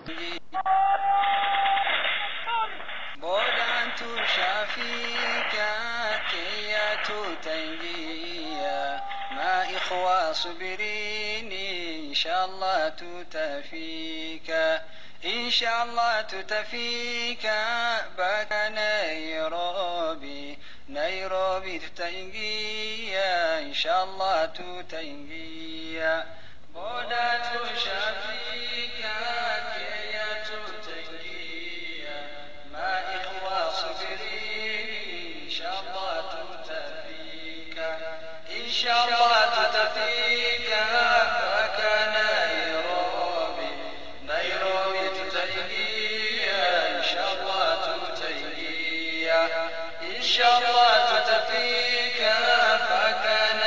بودان شافيك كيات تنجيا ما إخوة صبرين إن شاء الله تتفيك إن شاء الله تتفيك بك نيروبي نيروبي تتنجيا إن شاء الله تتنجيا بودات شافيك كيات تنجيا ما إخوة صبرين إن شاء الله تتفيك إن شاء الله تتفيك بك نيروبي نيروبي تتنجيا إن شاء الله تتنجيا إن شاء الله تتفيك بك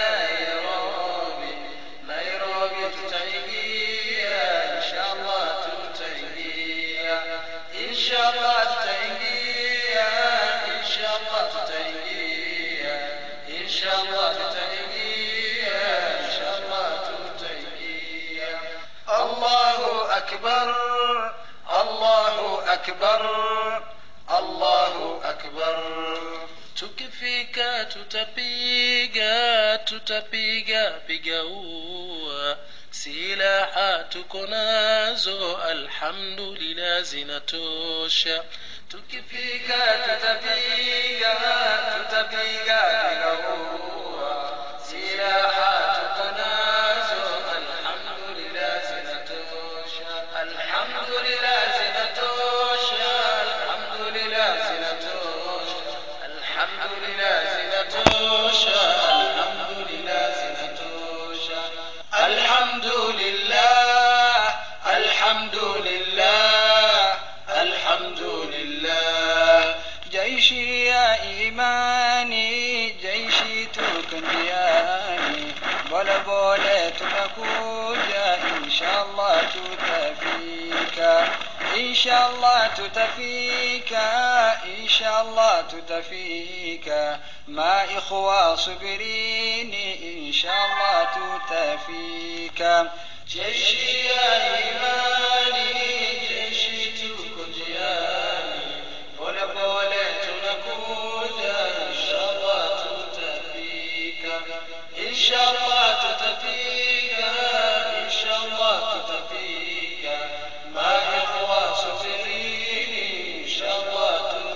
نيروبي نيروبي تتنجيا إن شاء الله تتنجيا إن شاء الله تتنجيا إن شاء الله تتنجيا إن شاء الله تتنجيا إن شاء الله تتنجيا الله أكبر الله أكبر الله أكبر tukifika tutapiga tutapiga piga ua silaha tuko nazo alhamdulillah zinatosha tukifika tutapiga tutapiga pigaua silaha tuko nazo alhamdulillah zinatosha alhamdulillah zinatosha alhamdulillah zinatosha alhamdulillah zinatosha alhamdulillah zinatosha alhamdulillah alhamdulillah alhamdulillah jaishi ya imani jaishi tukundiani bole bole tunakuja inshallah tutafika inshallah tutafika inshallah tutafika ma ikhwa subirini inshallah tutafika jeshi ya imani jeshi tuko njiani pole pole tunakuja inshallah tutafika inshallah tutafika inshallah tutafika ma ikhwa subirini inshallah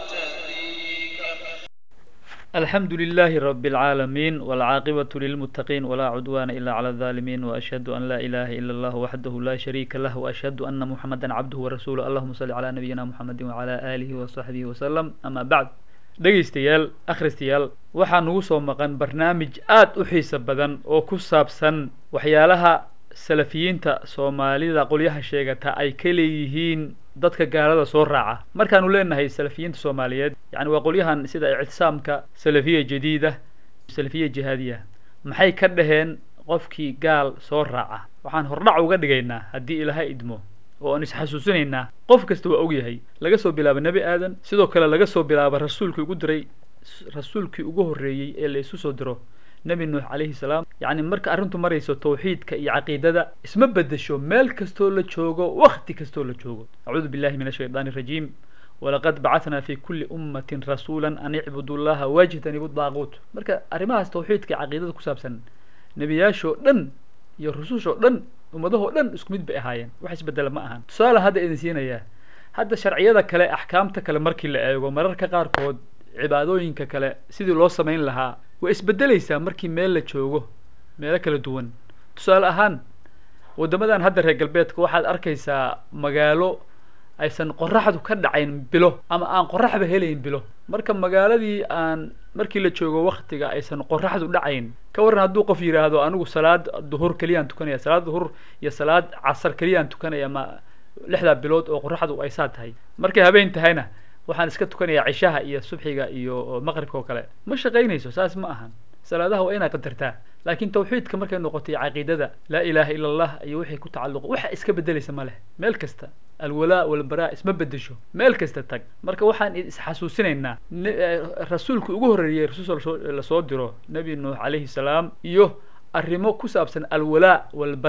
tutafika الحمد لله رب العالمين والعاقبة للمتقين ولا عدوان إلا على الظالمين وأشهد أن لا إله إلا الله وحده لا شريك له وأشهد أن محمدا عبده ورسوله اللهم صل على نبينا محمد وعلى آله وصحبه وسلم أما بعد dhegaystayaal akhristayaal waxaa nugu soo maqan barnaamij aad u xiiso badan oo ku saabsan waxyaalaha salafiyiinta soomaalida qolyaha sheegata ay ka leeyihiin dadka gaalada soo raaca markaanu leenahay salafiyiinta soomaaliyeed yani waa qolyahan sida ictisaamka salafiya jadiida salafiya jihaadiya maxay ka dhaheen qofkii gaal soo raaca waxaan hordhac uga dhigaynaa haddii ilaahay idmo oo aan isxasuusinaynaa qof kasta waa ogyahay laga soo bilaabo nebi aadan sidoo kale laga soo bilaabo rasuulkii ugu diray rasuulkii ugu horreeyey ee la isu soo diro nebi nuux calayhi salaam yacni marka arrintu marayso tawxiidka iyo caqiidada isma bedesho meel kastoo la joogo wakti kastoo la joogo acuudu billahi min ashaydaani arajiim walaqad bacatnaa fi kulli ummatin rasuula an icbudu llaha wajtanibu daaquut marka arrimahaas tawxiidka iyo caqiidada ku saabsan nebiyaashoo dhan iyo rusushoo dhan ummadahoo dhan isku mid bay ahaayeen wax isbedela ma ahan tusaale hadda idin siinayaa hadda sharciyada kale axkaamta kale markii la eego mararka qaarkood cibaadooyinka kale sidii loo samayn lahaa way isbedelaysaa markii meel la joogo meelo kala duwan tusaale ahaan waddamadan hadda reer galbeedka waxaad arkaysaa magaalo aysan qoraxdu ka dhacayn bilo ama aan qoraxba helayn bilo marka magaaladii aan markii la joogo waktiga aysan qoraxdu dhacayn ka warran hadduu qof yidhaahdo anigu salaad duhur keliyaan tukanaya salaad duhur iyo salaad casar keliyaan tukanaya ma lixdaa bilood oo qoraxdu ay saa tahay markay habeen tahayna waxaan iska tukanayaa cishaha iyo subxiga iyo maqribka oo kale ma shaqaynayso saas ma ahan salaadaha waa inaa qadartaa laakiin tawxiidka markay noqotay caqiidada laa ilaaha ila allah iyo wixii ku tacalluqa waxa iska bedelaysa ma leh meel kasta alwalaa walbaraa isma bedesho meel kasta tag marka waxaan isxasuusinaynaa rasuulka ugu horreeyey rasuul lasoo diro nebi nuux calayhi salaam iyo arrimo ku saabsan alwalaa walbaraa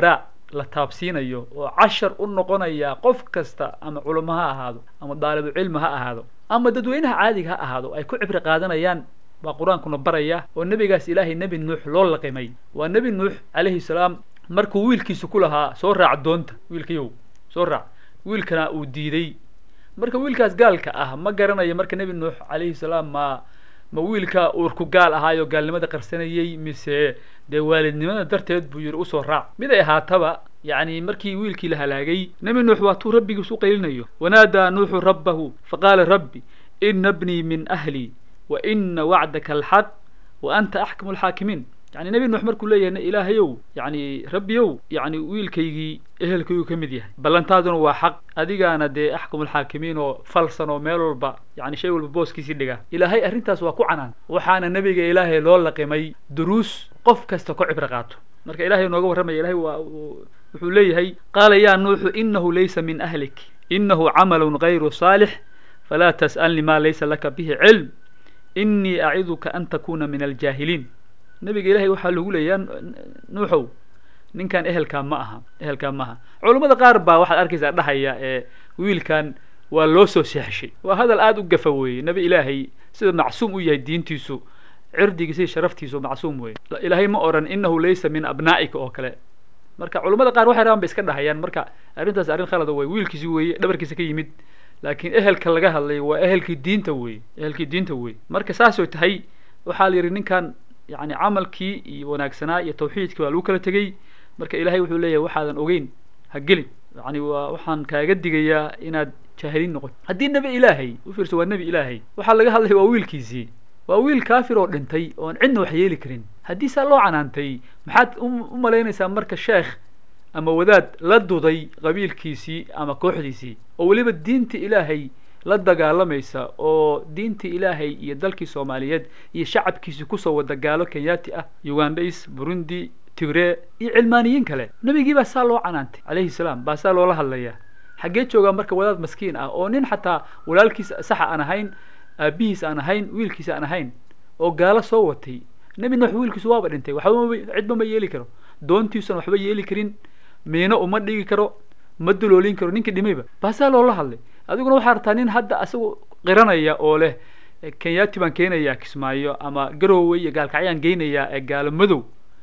la taabsiinayo oo cashar u noqonaya qof kasta ama culamo ha ahaado ama daalibu cilmi ha ahaado ama dadweynaha caadiga ha ahaado ay ku cibri qaadanayaan baa qur-aankuna baraya oo nebigaas ilaahay nebi nuux loo laqimay waa nebi nuux calayhi salaam markuu wiilkiisa ku lahaa soo raac doonta wiilkayow soo raac wiilkana uu diiday marka wiilkaas gaalka ah ma garanayo marka nebi nuux calayhi salaam ma ma wiilka uurku gaal ahaayo gaalnimada qarsanayey mise dee waalidnimada darteed buu yihi usoo raac mid ay ahaataba yacni markii wiilkii la halaagay nebi nuux waa tuu rabbigiis u qaylinayo wanaadaa nuuxu rabbahu faqaala rabbi ina bnii min ahli wa ina wacdaka alxaq wa anta axkamu alxaakimiin yani nebi nuux markuu leeyahay ilaahayow yani rabbiyow yani wiilkaygii ehelkayguu ka mid yahay ballantaaduna waa xaq adigaana dee axkamu alxaakimiin oo falsan oo meel walba yani shay walba booskiisii dhiga ilaahay arrintaas waa ku canaan waxaana nebiga ilaahay loo laqimay duruus qof kasta ku cibro qaato marka ilahay nooga warramaya ilahay waa wuxuu leeyahay qaala ya nuuxu inahu laysa min ahlik inahu camalu gayru saalix falaa tas'alni ma laysa laka bihi cilm inii aciduka an takuna min aljaahiliin nebiga ilahay waxaa lagu leeyaa nuuxow ninkan ehelkaa ma aha ehelkaa ma aha culammada qaar baa waxaad arkaysaa dhahaya ee wiilkan waa loo soo seexshay waa hadal aada u gafa weeye nebi ilaahay sida macsuum u yahay diintiisu cirdigiisa iyo sharaftiisu macsuum weeye ilaahay ma odhan inahu laysa min abnaa'ika oo kale marka culammada qaar waxay rabaan bay iska dhahayaan marka arrintaas arrin khalada wey wiilkiisi weeye dhabarkiisa ka yimid laakiin ehelka laga hadlay waa ehelkii diinta weye ehelkii diinta weye marka saasoo tahay waxaa la yidhi ninkan yani camalkii iyo wanaagsanaa iyo tawxiidkii waa lagu kala tegey marka ilahay wuxuu leeyahay waxaadan ogeyn ha gelin yani waa waxaan kaaga digayaa inaad jaahiliin noqoto haddii nebi ilaahay u fiirso waa nebi ilaahay waxaa laga hadlaya waa wiilkiisii waa wiil kaafir oo dhintay oon cidna wax yeeli karin haddii saa loo canaantay maxaad u malaynaysaa marka sheekh ama wadaad la duday qabiilkiisii ama kooxdiisii oo weliba diinta ilaahay la dagaalamaysa oo diinta ilaahay iyo dalkii soomaaliyeed iyo shacabkiisii kusoo wada gaalo kenyati ah ugandais burundi tigre iyo cilmaaniyiin kale nebigii baa saa loo canaantay calayhi salaam baa saa loola hadlaya xaggee joogaa marka wadaad maskiin ah oo nin xataa walaalkiis saxa aan ahayn aabihiis aan ahayn wiilkiisa aan ahayn oo gaalo soo watay nebi nuux wiilkiisu waaba dhintay waxba cidba ma yeeli karo doontiisuna waxba yeeli karin miino uma dhigi karo ma duloolin karo ninkii dhimayba baasaa loola hadlay adiguna waxaa rabtaa nin hadda isagu qiranaya oo leh kenyati baan keenayaa kismaayo ama garowe iyo gaalkacyaan geynayaa ee gaalo madow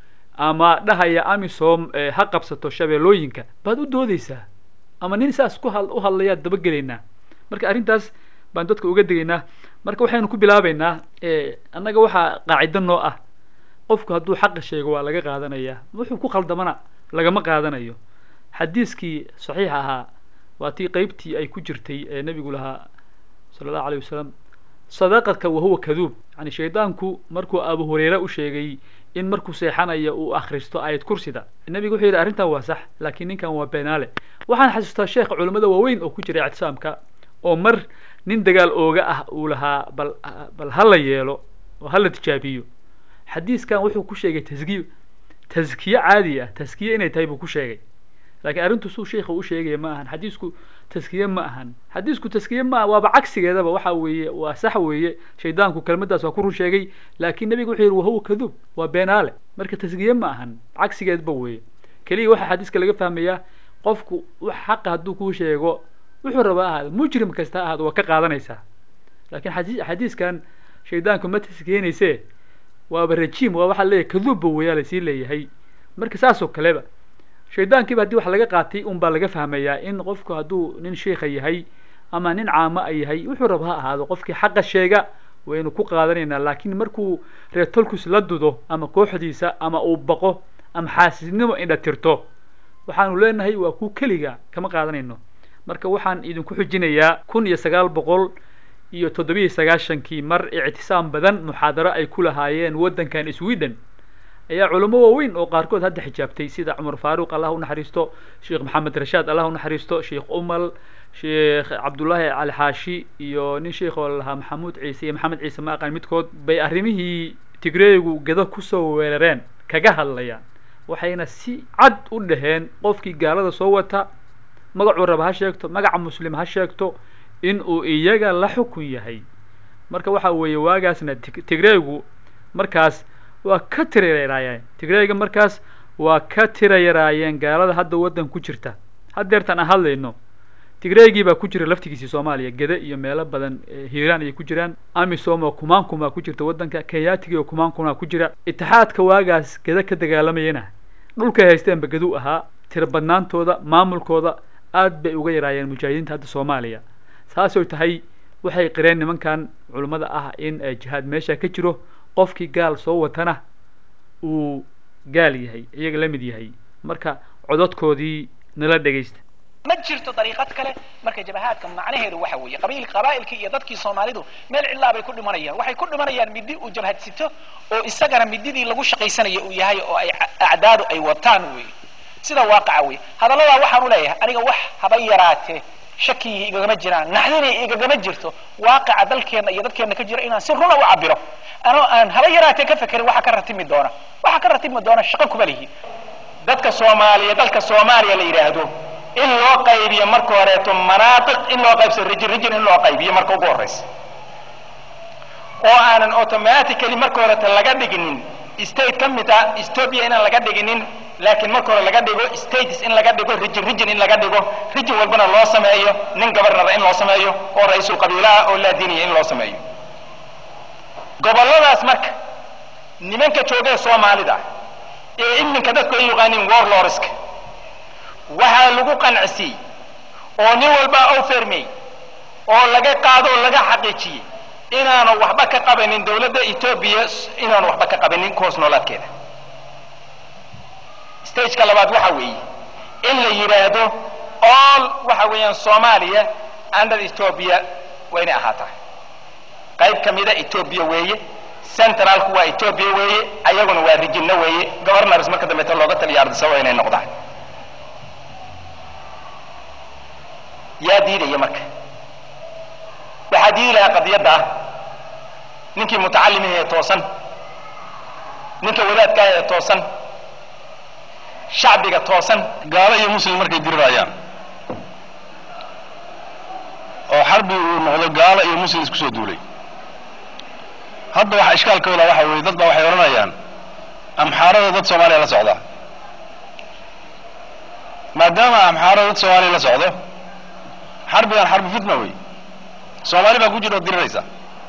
ama dhahaya amisom ha qabsato shabeellooyinka baad u doodeysaa ama nin saas ku ha u hadlayaad dabagelaynaa marka arrintaas baan dadka uga degaynaa marka waxaynu ku bilaabeynaa annaga waxaa qaacido noo ah qofku hadduu xaqa sheego waa laga qaadanayaa wuxuu ku khaldamana lagama qaadanayo xadiiskii saxiix ahaa waa tii qeybtii ay ku jirtay ee nebigu lahaa sala allahu alayh wasalam sadaqaka wahuwa kaduub yani shaydaanku markuu abu hurayre u sheegay in markuu seexanayo uu akhristo aayad kursida nebigu wuxuu yidhi arrintan waa sax laakiin ninkan waa beenaale waxaan xasuustaa sheekha culimmada waaweyn oo ku jira ictisaamka oo mar nin dagaal ooga ah uu lahaa bal bal ha la yeelo oo ha la tijaabiyo xadiiskan wuxuu ku sheegay taskiye taskiye caadi ah taskiye inay tahay buu ku sheegay laakiin arrintu suu sheikha u sheegaya ma ahan xadiisku taskiye ma ahan xadiisku taskiye ma waaba cagsigeedaba waxa weeye waa sax weeye shaydaanku kelmaddaas waa ku run sheegay laakiin nebigu wuxuu yidhi wahuwa kaduub waa beenaale marka taskiye ma ahan cagsigeedba weeye keliya waxaa xadiiska laga fahmayaa qofku wax xaqa hadduu kuu sheego wuxuu rabaa ahaado mujrim kasta ha ahaado waa ka qaadanaysaa laakiin xadii xadiiskan shaydaanku ma taskiyeynayse waaba rajiim waa waxaa leeyahay kaduubba weeyaa lasii leeyahay marka saas oo kaleba shaydaankiiba haddii wax laga qaatay un baa laga fahmayaa in qofku hadduu nin sheikha yahay ama nin caamo a yahay wuxuu raba ha ahaado qofkii xaqa sheega waynu ku qaadanaynaa laakiin markuu reetolkus la dudo ama kooxdiisa ama uu baqo ama xaasisnimo indha tirto waxaanu leenahay waa ku keliga kama qaadanayno marka waxaan idinku xujinayaa kun iyo sagaal boqol iyo toddobiyo sagaashankii mar ictisaam badan muxaadaro ay ku lahaayeen waddankan sweden ayaa culamo waaweyn oo qaarkood hadda xijaabtay sida cumar faaruq allah unaxariisto sheekh maxamed rashaad allah unaxariisto sheekh umal sheekh cabdullaahi cali xaashi iyo nin sheekh oo lahaa maxamuud ciise iyo maxamed ciise ma aqaan midkood bay arrimihii tigreegu gado kusoo weerareen kaga hadlayaan waxayna si cad u dhaheen qofkii gaalada soo wata magacuu raba ha sheegto magaca muslim ha sheegto in uu iyaga la xukun yahay marka waxa weeye waagaasna tigreegu markaas waa ka tireeraayeen tigreega markaas waa ka tira yaraayeen gaalada hadda waddan ku jirta haddeertan aan hadlayno tigreegii baa ku jira laftigiisii soomaaliya gede iyo meelo badan hiiraan ayay ku jiraan amisom oo kumaan kumaa ku jirta waddanka kenyatigi oo kumaan kumaa ku jira itixaadka waagaas gede ka dagaalamayana dhulkay haysteenba geduu ahaa tira badnaantooda maamulkooda aad bay uga yaraayeen mujaahidiinta hadda soomaaliya saasoo tahay waxay qireen nimankan culummada ah in jihaad meesha ka jiro qofkii gaal soo watana uu gaal yahay iyaga la mid yahay marka cododkoodii nala dhegaysta ma jirto dariiqad kale marka jabahaadka macnaheedu waxa weeye qabiil qabaa'ilkii iyo dadkii soomaalidu meel cidlaa bay ku dhimanayaan waxay ku dhimanayaan midi uu jabhadsito oo isagana mididii lagu shaqaysanayo uu yahay oo ay acdaadu ay wataan wey sida waaqaca wey hadalladaa waxaan u leeyahay aniga wax haba yaraatee shakiyii igagama jiraan naxdinay igagama jirto waaqaca dalkeenna iyo dadkeenna ka jira inaan si runa u cabiro anoo aan haba yaraatee ka fekerin waxa ka ratimi doona waxa ka ratimi doona shaqo kuma lihi dadka soomaaliya dalka soomaaliya la yidhaahdo in loo qaybiyo marka horeeto manaatiq in loo qaybso rijin rijin in loo qaybiyo marka ugu horraysa oo aanan automatically marka horeeto laga dhiginin state ka mid ah ethiopia inaan laga dhiginin laakiin marka hore laga dhigo states in laga dhigo rijin rijin in laga dhigo rijin walbana loo sameeyo nin gobarnara in loo sameeyo oo ra-iisul qabiilaha oo laadiniya in loo sameeyo gobolladaas marka nimanka joogee soomaalida ee iminka dadku ay yaqaaniin warlordska waxaa lagu qancisiiyey oo nin walba u fermey oo laga qaado oo laga xaqiijiyey inaanu waxba ka qabanin dawladda etoobiya inaanu waxba ka qabanin kuhoos noolaadkeeda stageka labaad waxa weeye in la yidhaahdo all waxa weeyaan soomaaliya under ethoobia waa inay ahaataa qayb ka mida ethoobia weeye centralku waa ethoobia weeye ayaguna waa rijinno weeye governors marka dambeeta looga taliya ardisa waa inay noqdaan yaa diidaya marka waxaa diidi lahaa qadiyadda ah ninkii mutacalimihi ee toosan ninka wadaadkaah ee toosan shacbiga toosan gaalo iyo muslim markay dirirayaan oo xarbi uu noqdo gaalo iyo muslim isku soo duulay hadda waxa ishkaalkooda waxa weeye dad baa waxay odhanayaan amxaarada dad soomaaliya la socda maadaama amxaarada dad soomaaliya la socdo xarbigan xarbi fitna wey soomaali baa ku jira oo diriraysa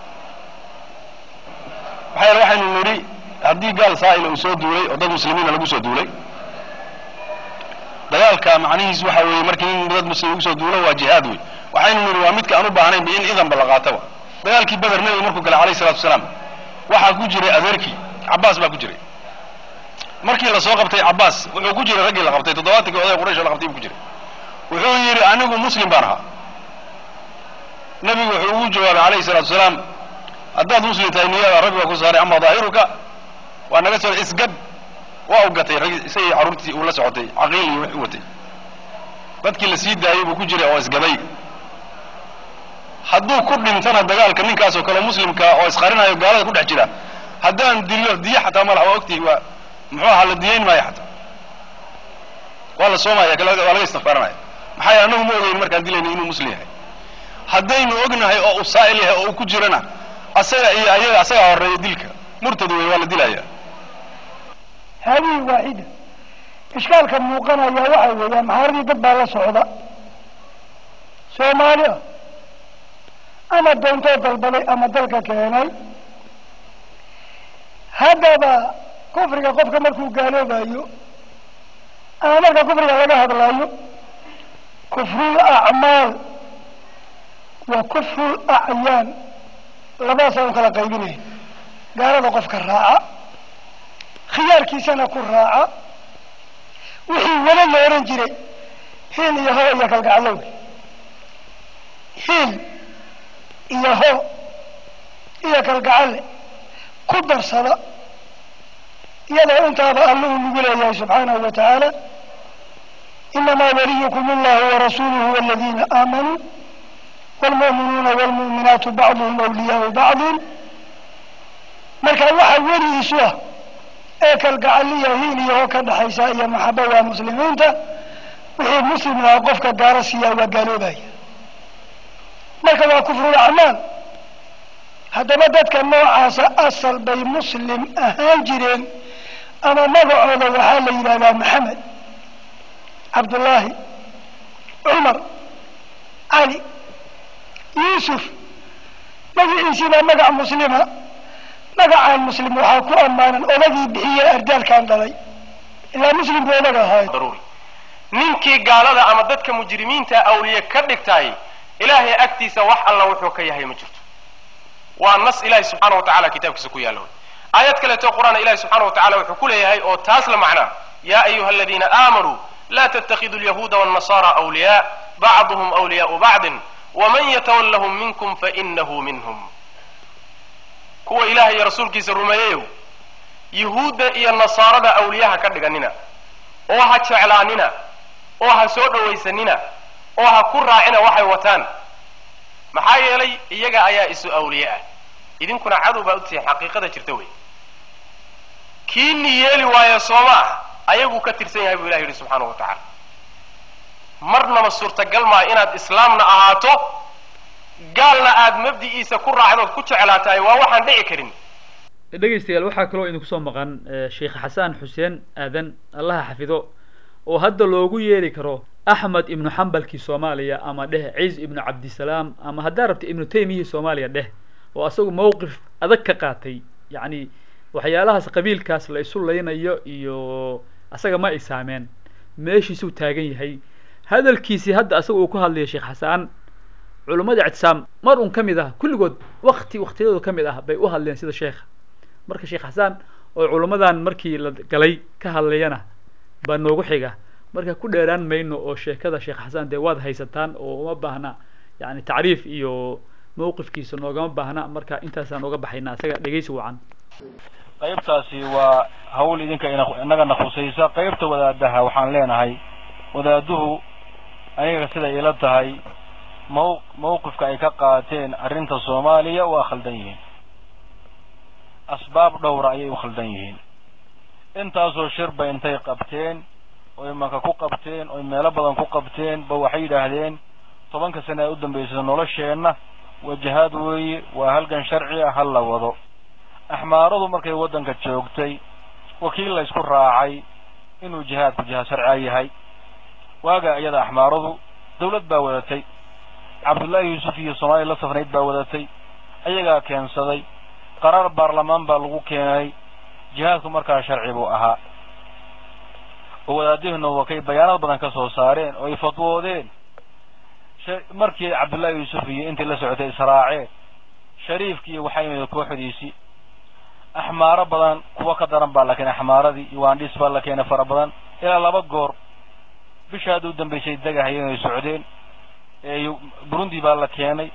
maxaa yeele waxaynu nidhi haddii gaal saa'ila uu soo duulay oo dad muslimiina lagu soo duulay dagaalka macnihiisu waxa weeye markii nin dad muslim lagu soo duulo waa jihaad wey waxaynu nidhi waa midka aan u baahnaynba in idanba la qaataba dagaalkii beder nebigu markuu galay alayhi salatu wasalaam waxaa ku jiray adeerkii cabbaas baa ku jiray markii la soo qabtay cabbaas wuxuu ku jiray raggii la qabtay toddobaatankii odaya quraysh oo la qabtay buu ku jiray wuxuu yidhi anigu muslim baan ahaa nebigu wuxuu ugu jawaabay alayhi salatu wasalaam haddaad muslim tahay niyada rabbi baa ku saaray ama daahiruka waa naga soo isgad waa u gatay rag isagii carruurtii uu la socotay caqiil iyo wix u watay dadkii la sii daayey buu ku jiray oo isgaday hadduu ku dhintana dagaalka ninkaasoo kale muslimka oo isqarinayo gaalada ku dhex jira haddaan dilo diyo xataa malaha waa ogtihi waa muxuu ahaa la diyeyn maayo xataa waa la soomaya waa laga istikfaaranaya maxaa yeele annagu ma ogeyn markaan dilayna inuu muslim yahay haddaynu ognahay oo uu saa'il yahay oo uu ku jirana asaga iyo ayaga asagaa horreeya dilka murtad wey waa la dilaya haadihi waaxida ishkaalka muuqanaya waxa weeye amxaaradii dad baa la socda soomaali ah ama doontoo dalbaday ama dalka keenay haddaba kufriga qofka markuu gaaloobayo ama marka kufriga laga hadlayo kufrul acmaal wa kufrul acyaan labadaasaan u kala qaybinaya gaalada qofka raaca khiyaarkiisana ku raaca wixii weli la ohan jiray hiil iyo ho iyo kalgaclow hiil iyo ho iyo kalgacalle ku darsada iyadoo intaaba alluhu nagu leeyahay subxaanahu wa tacaala inamaa waliyukum allahu warasuuluhu waladiina aamanuu wlmu'minuuna wlmu'minaatu bacduhum awliyaau bacdin marka waxa weligiisu ah ee kalgacaliya hiil iyo ho ka dhaxaysa iyo maxaba waa muslimiinta wixii muslim ahaa qofka gaalo siiyaa waa gaaloobaya marka waa kufrul acmaal haddaba dadka noocaasa asal bay muslim ahaan jireen ama magacooda waxaa la yidhahdaa maxamed cabdullaahi cumar cali yuusuf magaciisii baa magac muslima magacaan muslim waxaa ku ammaanan odagii bixiye ardaalkan dhalay ilaa muslim buu odag ahaay daruuri ninkii gaalada ama dadka mujrimiinta awliye ka dhigtaay ilaahay agtiisa wax alla wuxuu ka yahay ma jirto waa nas ilahi subxaana wa tacala kitaabkiisa ku yaalla wey aayad kaleeto qur-aan ilahi subxaana wa tacala wuxuu ku leeyahay oo taas la macnaa yaa ayuha aladiina aamanuu la ttakiduu lyahuuda wاnnasara awliyaa bacduhum awliyaau bacdin waman yatawallahum minkum fainahu minhum kuwa ilahay iyo rasuulkiisa rumeeyeyow yuhuudda iyo nasaarada awliyaha ka dhiganina oo ha jeclaanina oo ha soo dhowaysanina oo ha ku raacina waxay wataan maxaa yeelay iyaga ayaa isu awliye ah idinkuna cadow baa u tihiin xaqiiqada jirta wey kiini yeeli waayo sooma ah ayaguu ka tirsan yahay buu ilah yidhi subxaanahu wa tacaala marnaba suurtagal maa inaad islaamna ahaato gaalna aad mabdi'iisa ku raacdood ku jeclaatahay waa waxaan dhici karin dhegaystayaal waxaa kaloo idinku soo maqan sheekh xasaan xuseen aadan allaha xafido oo hadda loogu yeeri karo axmed ibnu xambalkii soomaaliya ama dheh ciis ibnu cabdisalaam ama haddaa rabta ibnu taymiyihii soomaaliya dheh oo asagu mawqif adag ka qaatay yacni waxyaalahaas qabiilkaas la isu laynayo iyo asaga ma ay saameen meeshiisuu taagan yahay hadalkiisii hadda asaga uu ku hadlayo sheekh xasaan culummada ictisaam mar un ka mid ah kulligood wakti waktiyadooda ka mid ah bay u hadleen sida sheekha marka sheekh xasaan oo culummadan markii la galay ka hadlayana baa noogu xiga marka ku dheeraan mayno oo sheekada sheekh xasaan dee waad haysataan oo uma baahna yani tacriif iyo mawqifkiisa noogama baahna marka intaasaan oga baxayna isaga dhegaysi wacan qaybtaasi waa hawl idinka inagana khusaysa qaybta wadaadaha waxaan leenahay wadaaduhu aniga sida ila tahay maw mawqifka ay ka qaateen arrinta soomaaliya waa khaldan yihiin asbaab dhowra ayay u khaldan yihiin intaasoo shirba intay qabteen oy maka ku qabteen oy meelo badan ku qabteen ba waxay yidhaahdeen tobanka sane ee u dambaysa nolosheenna wajahaad weeye waa halgan sharci ah ha la wado axmaaradu markay waddanka joogtay wakiil la isku raacay inuu jihaadku jihaad sharciga yahay waaga iyada axmaaradu dawlad baa wadatay cabdullaahi yuusuf iyo soomaaliya la safnayd baa wadatay ayagaa keensaday qaraar baarlamaan baa lagu keenay jihaadku markaa sharci buu ahaa oo wadaadihuna wakay bayaanad badan ka soo saareen oo ay fatwoodeen markii cabdullaahi yuusuf iyo intii la socotay israaceen shariifkii waxaa yimid kooxdiisii axmaaro badan kuwa ka daran baa la keenay axmaaradii iwaandhis baa la keenay fara badan ilaa laba goor bisha hadda u dambaysay degahayeen ay socdeen burundi baa la keenay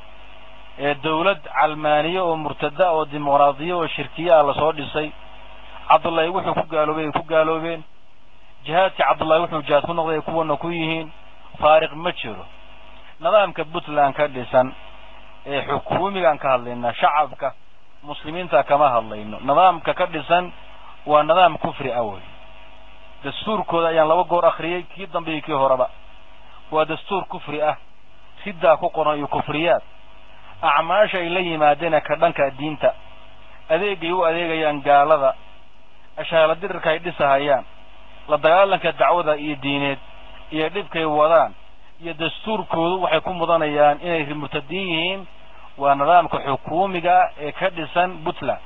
dawlad calmaaniye oo murtada oo dimuqraadiya oo shirkiye ah lasoo dhisay cabdullaahi wuxuu ku gaaloobay ay ku gaaloobeen jihaadkii cabdullaahi wuxuu jihaad ku noqday ay kuwana ku yihiin faariq ma jiro nidaamka puntland ka dhisan ee xukuumigaan ka hadlaynaa shacabka muslimiinta kama hadlayno nidaamka ka dhisan waa nidaam kufri ah wey dastuurkooda ayaan laba goor akhriyey kii dambe iyo kii horeba waa dastuur kufri ah sidaa ku qoran iyo kufriyaad acmaasha ay la yimaadeen ka dhanka diinta adeegay u adeegayaan gaalada ashaala dirirka ay dhisahayaan la dagaalanka dacwada iyo diineed iyo dhibkay wadaan iyo dastuurkoodu waxay ku mudanayaan inay murtadiin yihiin waa nidaamka xukuumiga ee ka dhisan puntland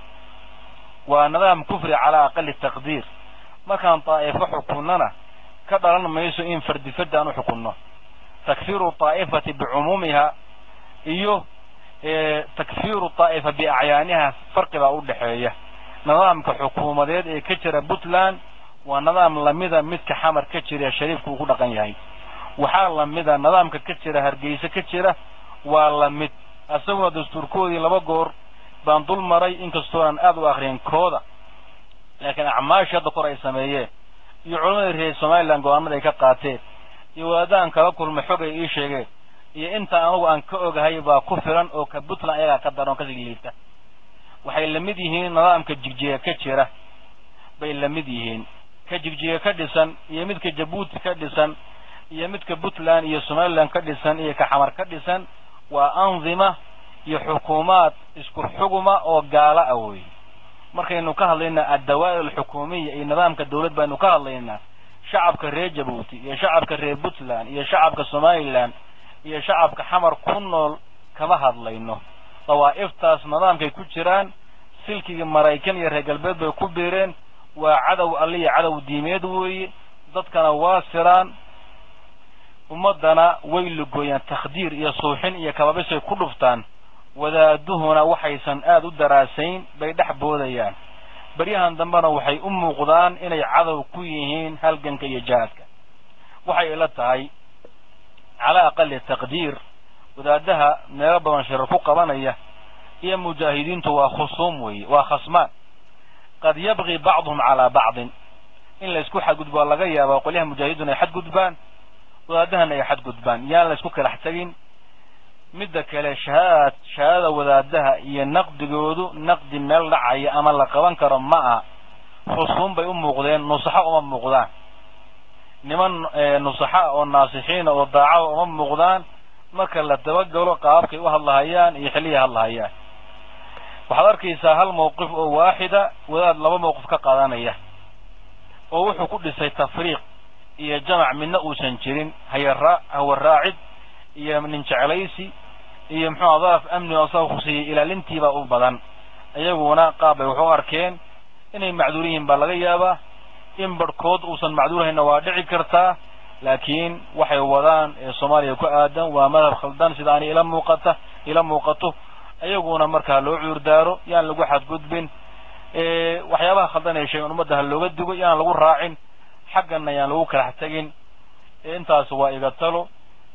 waa nidaam kufri calaa aqali taqdiir markaan daa'ifo xukunnana ka dhalan mayso in fardi fardi aan u xukunno takfiiru daa'ifati bicumuumiha iyo takfiiru daa'ifa biacyaaniha farqi baa u dhexeeya nidaamka xukuumadeed ee ka jira puntland waa nidaam lamida midka xamar ka jira ee shariifku uu ku dhaqan yahay waxaa lamida nidaamka ka jira hargeysa ka jira waa lamid isaguna dastuurkoodii laba goor baan dul maray inkastoonan aada u akriyin kooda laakiin acmaashii hadda kor ay sameeyeen iyo culammadii reer somalilan go-aanada ay ka qaateen iyo wadaadaan kala kulmay xog ay ii sheegeen iyo inta anagu aan ka ogahay baa ku filan oo ka puntland ayagaa ka daran oo kasii liita waxay lamid yihiin nidaamka jigjiga ka jira bay lamid yihiin ka jigjiga ka dhisan iyo midka jabuuti ka dhisan iyo midka puntland iyo somaliland ka dhisan iyo ka xamar ka dhisan waa andima iyo xukuumaad isku xuguma oo gaala ah wey markaynu ka hadlaynaa addawaa'ir alxukuumiya iyo nidaamka dawlad baynu ka hadlaynaa shacabka reer jabuuti iyo shacabka reer puntland iyo shacabka somaliland iyo shacabka xamar ku nool kama hadlayno dawaa'iftaas nidaamkay ku jiraan silkigii maraykan iyo reer galbeed bay ku biireen waa cadow alliya cadow diimeed weeye dadkana waa siraan ummaddana way lugooyaan takhdiir iyo suuxin iyo kababisay ku dhuftaan wadaaduhuna waxaysan aada u daraasayn bay dhex boodayaan beryahan dambena waxay u muuqdaan inay cadow ku yihiin halganka iyo jihaadka waxay ila tahay calaa aqali taqdiir wadaadaha meelo badan shirar ku qabanaya iyo mujaahidiintu waa khusuum weeye waa khasmaan qad yabqi bacduhum calaa bacdin in laysku xadgudbo waa laga yaabaa qolyaha mujaahidiin ay xadgudbaan wadaadahana ay xadgudbaan yaan laysku kalax tegin midda kale shahaad shahaadada wadaadaha iyo naqdigoodu naqdi meel dhacaya ama la qaban karo ma aha khusuum bay u muuqdeen nusaxo uma muuqdaan niman nusaxa oo naasixiina oo daacada uma muuqdaan marka la dabagalo qaababkay u hadlahayaan iyo xillihay hadlahayaan waxaad arkaysaa hal mawqif oo waaxida wadaad laba mawqif ka qaadanaya oo wuxuu ku dhisay tafriiq iyo jamac midna uusan jirin hayaraa hawaraacid iyo nin jeclaysi iyo muxuua daraf amni oo asaga khuseeyey ilaalintiibaa u badan iyaguna qaab bay waxu arkeen inay macduur yihiin baa laga yaabaa in barhkood uusan macduurhayna waa dhici kartaa laakiin waxay wadaan ee soomaaliya ku aadan waa madhab khaldan sida ani ila muuqata ila muuqato iyaguna marka ha loo cuurdaaro yaan lagu xadgudbin waxyaabaha khaldan ee sheegen ummadda ha looga dugo yaan lagu raacin xaggana yaan lagu kalax tegin intaas waa iga talo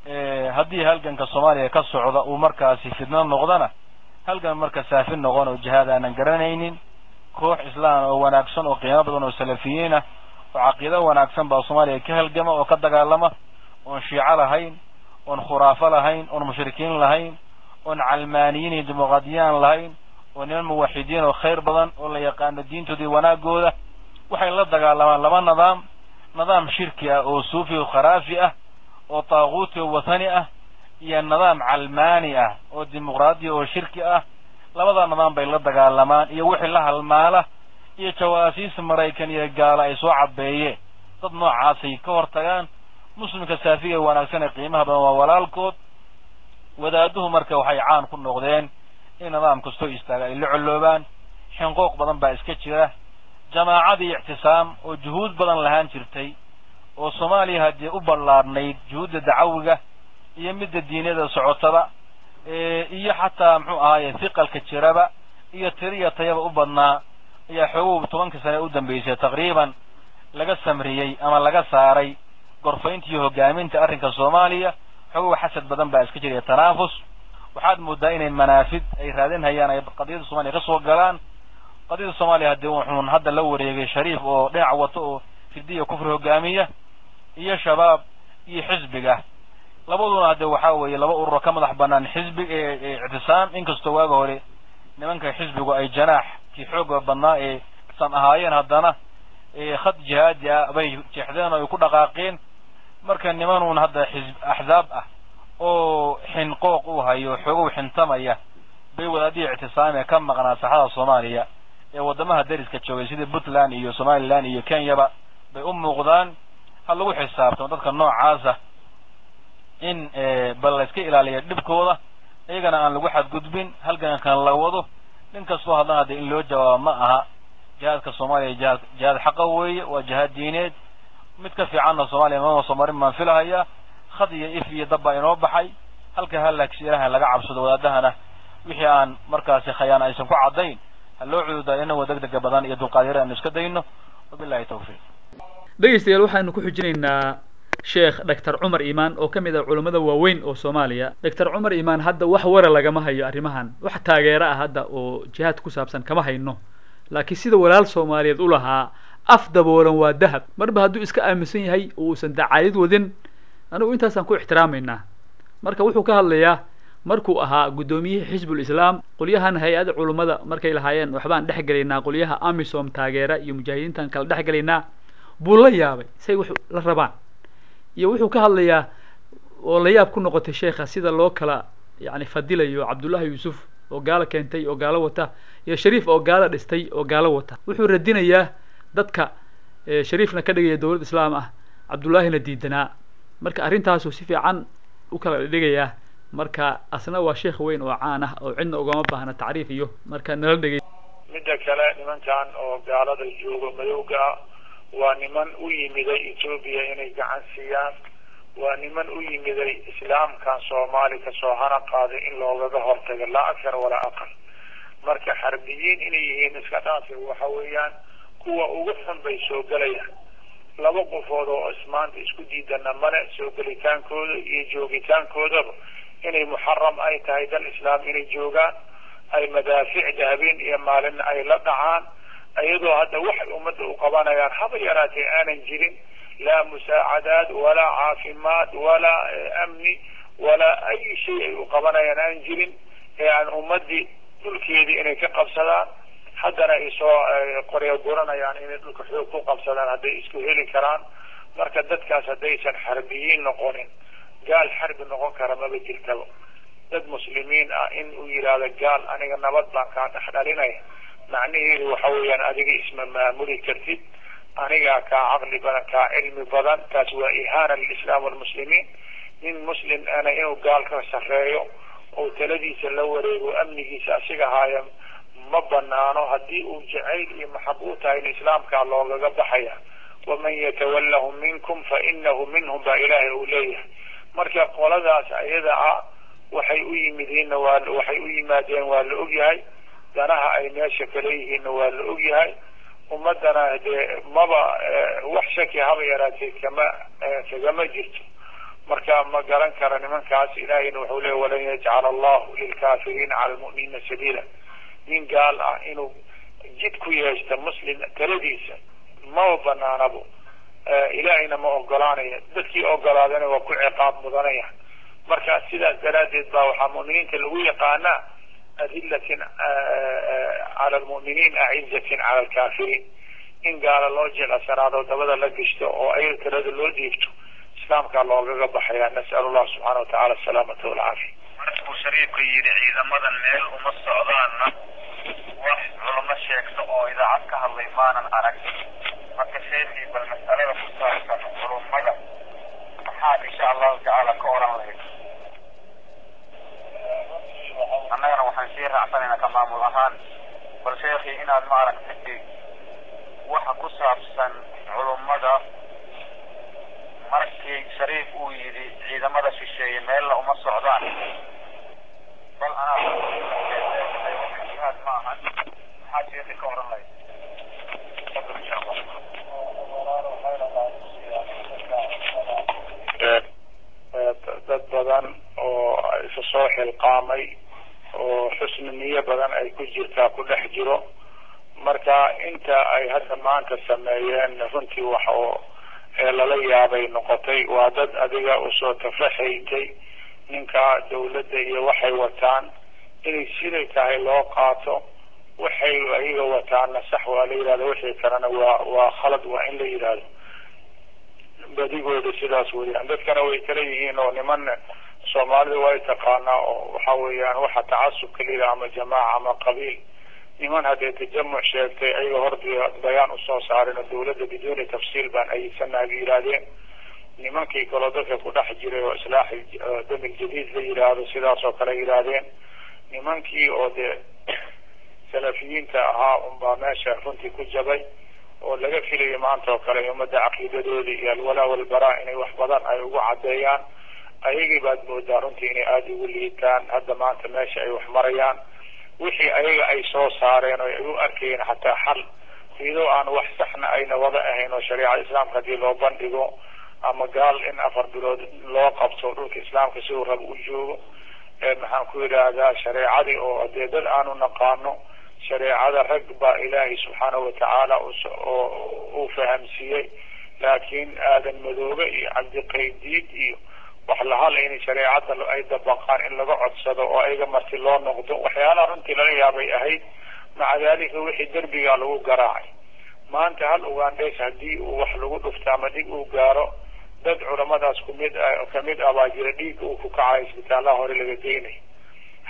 haddii halganka soomaaliya ka socda uu markaasi fidno noqdana halgan marka saafi noqon oo jihaad aanan garanaynin koox islaan oo wanaagsan oo qiimo badan oo salafiyiin ah oo caqiido wanaagsan baa soomaaliya ka halgama oo ka dagaalama oon shiico lahayn oon khuraafo lahayn oon mushrikiin lahayn oon calmaaniyiin iyo dimuqraadiyaan lahayn oo niman muwaxidiin oo khayr badan oo la yaqaano diintooda iyo wanaagooda waxay la dagaalamaan laba nidaam nidaam shirki ah oo suufi oo kharaafi ah oo taaquuti oo wathani ah iyo nidaam calmaani ah oo dimuqraadiya oo shirki ah labada nidaam bay la dagaalamaan iyo wixii la halmaala iyo jawaasiis maraykan iyo gaala ay soo cabeeyeen dad noocaasay ka hor tagaan muslimka saafiga ee wanaagsan ee qiimaha badan waa walaalkood wadaaduhu marka waxay caan ku noqdeen in nidaam kastoo istaaga ay la colloobaan xinqooq badan baa iska jira jamaacadii ictisaam oo juhuud badan lahaan jirtay oo soomaaliya haddii u ballaadhnayd juhuudda dacawiga iyo midda diiniyada socotada iyo xataa muxuu ahaaye hiqalka jiraba iyo tiriya tayaba u badnaa ayaa xoogow tobankii sane u dambeysay taqriiban laga samriyey ama laga saaray gorfaynta iyo hogaaminta arrinka soomaaliya xoogow xasad badan baa iska jiraya tanaafus waxaad moodaa inay manaafid ay raadinhayaan ay qadiyadda soomaliya ka soo galaan qadiyadda soomaaliya haddii wuxuun hadda la wareegay shariif oo dhinac wato oo fidiya kufri hogaamiya iyo shabaab iyo xisbiga labaduna hadde waxaa weeye laba ururo ka madax banaan xisbi ictisaam inkastoo waaga hore nimanka xisbigu ay janaax kii xooga badnaa ee san ahaayeen haddana khad jihaadi ah bay jeexdeen oo ay ku dhaqaaqeen marka nimanuun hadda xisb axzaab ah oo xinqooq u hayo xoogow xintamaya bay wadaadihii ictisaamee ka maqnaa saxada soomaaliya ee waddamaha dariska joogay sida puntland iyo somaliland iyo kenyaba bay u muuqdaan ha lagu xisaabtamo dadka noocaasa in bal layska ilaaliya dhibkooda iyagana aan lagu xadgudbin halgankan la wado nin kastoo haddana hadde in loo jawaabo ma aha jihaadka soomaaliya jihaad jihaad xaqa weeye waa jihaad diineed mid ka fiicanna soomaaliya mama soo marin baan filahaya khad iyo if iyo dab baa inoo baxay halka halaagsi ilahay laga cabsado wadaadahana wixii aan markaasi khayaan aysan ku caddayn ha loo cududaa inagoo deg dega badan iyo dulqaadyara aanu iska dayno wabillahi tawfiiq dhegeystayaal waxaynu ku xujinaynaa sheekh doctor cumar imaan oo ka mid ah culammada waaweyn oo soomaaliya doctor cumar imaan hadda wax wara lagama hayo arrimahan wax taageero ah hadda oo jihaad ku saabsan kama hayno laakiin sida walaal soomaaliyeed u lahaa af daboolan waa dahab marba hadduu iska aaminsan yahay oo uusan dacaayad wadin anigu intaasaan ku ixtiraamaynaa marka wuxuu ka hadlayaa markuu ahaa guddoomiyihii xisbul islaam qolyahan hay-ada culummada markay lahaayeen waxbaan dhex gelaynaa qolyaha amisom taageera iyo mujaahidiintan kala dhex gelaynaa buu la yaabay say wax la rabaan iyo wuxuu ka hadlayaa oo la yaab ku noqotay sheekha sida loo kala yani fadilayo cabdullahi yuusuf oo gaalo keentay oo gaalo wata iyo shariif oo gaalo dhistay oo gaalo wata wuxuu radinayaa dadka shariifna ka dhigaya dowlad islaam ah cabdullaahina diidanaa marka arrintaasuu si fiican u kala dhigayaa marka asna waa sheekh weyn oo caan ah oo cidna ugama baahna tacriif iyo marka nala dhegay midda kale nimankan oo gaalada joogo madowga ah waa niman u yimiday etoobiya inay gacan siiyaan waa niman u yimiday islaamkan soomaali kasoo hana qaaday in loogaga hortago laa akar walaa aqal marka xarbiyiin inay yihiin iska dhaafi waxa weeyaan kuwa ugu xun bay soo gelayaan laba qofood oo ismaanta isku diidana male soo gelitaankooda iyo joogitaankoodaba inay muxaram ay tahay dal islaam inay joogaan ay madaaficda habeen iyo maalin ay la dhacaan iyadoo hadda waxay ummadda u qabanayaan haba yaraatee aanan jirin laa musaacadaad walaa caafimaad walaa amni walaa ay shay ay u qabanayaan aan jirin ee aan ummadii dhulkeedii inay ka qabsadaan haddana ay soo qoryo guranayaan inay dhulka xoog ku qabsadaan hadday isku heli karaan marka dadkaas haddaysan xarbiyiin noqonin gaal xarbi noqon kara maba jirtaba dad muslimiin ah in uu yidhaahdo gaal aniga nabad baan kaa dhex dhalinaya macnaheedu waxa weeyaan adiga isma maamuli kartid anigaa kaa caqli badan kaa cilmi badan taas waa ihaana lilislaam walmuslimiin nin muslim ana inuu gaal ka sarreeyo oo taladiisa la wareego amnigiisa asiga haaya ma banaano haddii uu jacayl iyo maxab u tahay in islaamkaa loogaga baxaya waman yatawallahu minkum fa inahu minhum baa ilaahay uu leeyahay marka qoladaas ayada ah waxay u yimidiinna waa waxay u yimaadeen waa la ogyahay danaha ay meesha kale yihiinna waa la ogyahay ummadana dee maba wax shaki haba yaraatee kama kagama jirto marka ma garan kara nimankaas ilaahayna wuxuu leeya walan yajcala allahu lilkaafiriina cala lmu'miniina sabiila nin gaal ah inuu jid ku yeeshta muslim taladiisa maba banaanabo ilaahayna ma ogolaanaya dadkii ogolaadana waa ku ciqaab mudanaya marka sidaas daraaddeed baa waxaa mu'miniinta lagu yaqaanaa adilatin cala lmu'miniin acizatin cala alkaafiriin in gaala loo jeclasanaado dabada la gishto oo ayaga talada loo dhiibto islaamkaa loogaga baxaya nas'alu allah subxaana watacaala asalaamata walcaafiya markuu shariifka yidhi ciidamadan meel uma socdaanna wax culamo sheegto oo idaacad ka hadlay maanan arag marka sheekii bal mas'alada ku saabsan culumada maxaad insha allahu tacaala ka oran lahayd annagana waxaan sii raacsanaynaa ka maamul ahaan bal sheekii inaad ma aragtay waxa ku saabsan culummada markii shariif uu yidhi ciidamada shisheeye meella uma socdaan bal anaa jihaad ma ahan maxaad sheekii ka oran lahayd fadl insha allah dad badan oo isa soo xilqaamay oo xusni niyo badan ay ku jirtaa ku dhex jiro marka inta ay hadda maanta sameeyeen runtii wax oo lala yaabay noqotay waa dad adiga usoo tafaxaytay ninka dawladda iyo waxay wataan inay siday tahay loo qaato waxay ayaga wataana sax waa la yidhahdo wixii kalena waa waa khalad waa in la yidhahdo badigooda sidaas weeyaan dadkana way kala yihiin oo niman soomaalida way taqaanaa oo waxa weeyaan waxa tacasubka layidhaha ama jamaaca ama qabiil niman haddee tajamuc sheegtay ayaga hordi bayaan usoo saareen oo dawladda biduuni tafsiil baan ayidsanaha bay yidhaahdeen nimankii kaloo dadka ku dhex jiray oo islaax damil jadiid la yidhaahdo sidaas oo kale yidhaahdeen nimankii oo dee salafiyiinta ahaa unbaa meesha runtii ku jabay oo laga filayo maanta oo kale ummadda caqiidadoodii iyo alwalaa walbaraa inay wax badan ay ugu caddeeyaan ayagii baad moodaa runtii inay aada ugu liitaan hadda maanta meesha ay wax marayaan wixii ayaga ay soo saareen oo ay u arkayeen xataa xal iyadoo aan wax saxna ayna wada ahayn oo shareecada islaamka haddii loo bandhigo ama gaal in afar bilood loo qabto dhulka islaamka siduu raba u joogo maxaan ku yidhaahdaa shareecadii oo dee dad aanu naqaano shareecada rag baa ilaahay subxaanahu watacaala uu fahamsiiyey laakiin aadan madoobe iyo cabdiqaydiid iyo wax lahal in shareecada ay dabaqaan in laga codsado oo ayaga marti loo noqdo waxyaalaha runtii lala yaabay ahayd maca daalika wixii derbigaa lagu garaacay maanta hal ugandheys haddii uu wax lagu dhufto ama dhig uu gaaro dad culamadaas kumid kamid ah baa jira dhiigga uu ku kacayo isbitaalaha hore laga geynayo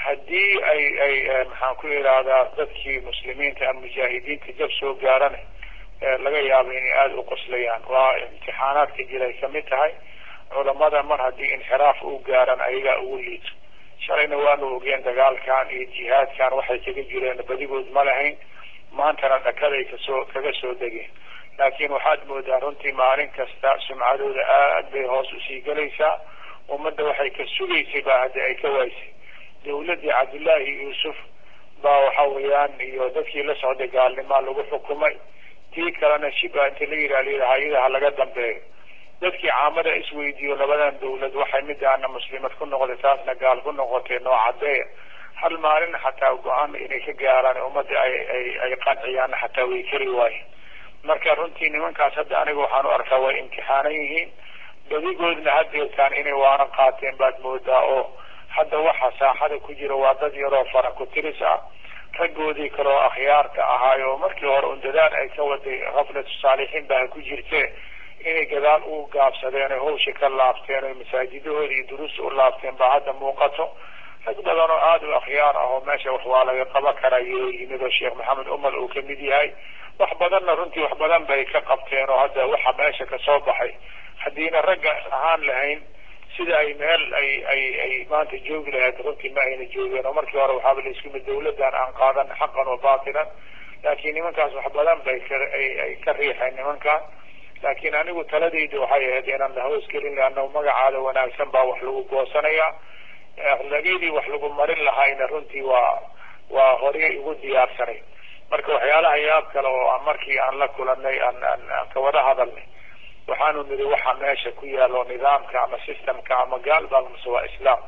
haddii ay ay maxaan ku idhaahdaa dadkii muslimiinta ama mujaahidiinta jab soo gaarana laga yaabo inay aada u qoslayaan waa imtixaanaadka jiray kamid tahay culamada mar haddii inxiraaf u gaaran ayagaa ugu liito shalayna waanu ogeen dagaalkan iyo jihaadkan waxay kaga jireen badigood ma lahayn maantana dhakaday kasoo kaga soo degeen laakiin waxaad moodaa runtii maalin kasta sumcadooda aad bay hoos usii gelaysaa ummadda waxay ka sugaysay baa hadda ay ka waysay dawladdii cabdullaahi yuusuf baa waxa weeyaan iyo dadkii la socday gaalnimaa lagu xukumay tii kalena shiba inta la yidhaha hay-adaha laga dambeeyo dadkii caamada isweydiiyo labadan dawlad waxay midaana muslimad ku noqday taasna gaal ku noqotay noocadeeya hal maalin xataa go-aan inay ka gaaraan ummadda ay ay ay qanciyaan xataa way kari waayeen marka runtii nimankaas hadda aniga waxaan u arkaa way imtixaanan yihiin badigoodna hadeertaan inay waaran qaateen baad moodaa oo hadda waxa saaxada ku jira waa dad yaroo fara ku tiris ah raggoodii kaleoo akhyaarta ahaayo markii hore un dadaal ay ka waday kaflatu saalixiin baa ku jirte inay gadaal u gaabsadeen oy hawsha ka laabteen oy masaajidahooda iyo duruusta u laabteen baa hadda muuqato rag badan oo aada u akhyaar ah oo meesha wax waa laga qaban karayo yimid oo sheekh maxamed umar uu kamid yahay wax badanna runtii wax badan bay ka qabteen oo hadda waxa meesha kasoo baxay haddiina ragga ahaan lahayn sida ay meel ay ay ay maanta joogi lahayd runtii ma ayna joogeen oo markii hore waxaaba la isku mid dawladdan aan qaadan xaqan wa baatilan laakiin nimankaas wax badan bay ka ay ay ka riixeen nimankan laakiin anigu taladayda waxay ahayd inaan lahoos gelin leanna magacaada wanaagsan baa wax lagu goosanaya akhlaaqyadii wax lagu marin lahaayna runtii waa waa horey igu diyaarsanay marka waxyaalaha yaab kale oo aan markii aan la kulanay aan aan aan ka wada hadalnay waxaanu nidhi waxa meesha ku yaalo nidaamka ama systemka ama gaal baa mase waa islaam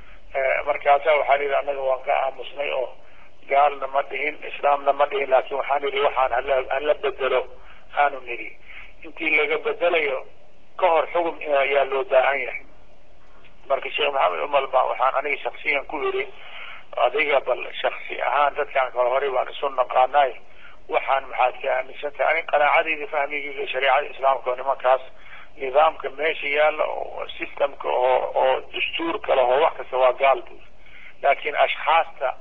markaasa waxaan yidhi annaga waan ka aamusnay oo gaalna ma dhihin islaamna ma dhihin laakin waxaan yidhi waxaan hala hala bedelo aanu nidhi intii laga bedelayo ka hor xugum ayaa loo baahan yahay marka sheekh maxamed umar ba waxaan aniga shaksiyan ku yidhi adiga bal shaksi ahaan dadkaan kale horey baan isu naqaanay waxaan maxaad ka aaminsan tahay ani qanaacadayda fahmigayga shareecada islaamka oo nimankaas nidaamka meesha yaalla oo systemka oo oo dastuurka leho wax kasta waa gaal bui laakiin ashkhaasta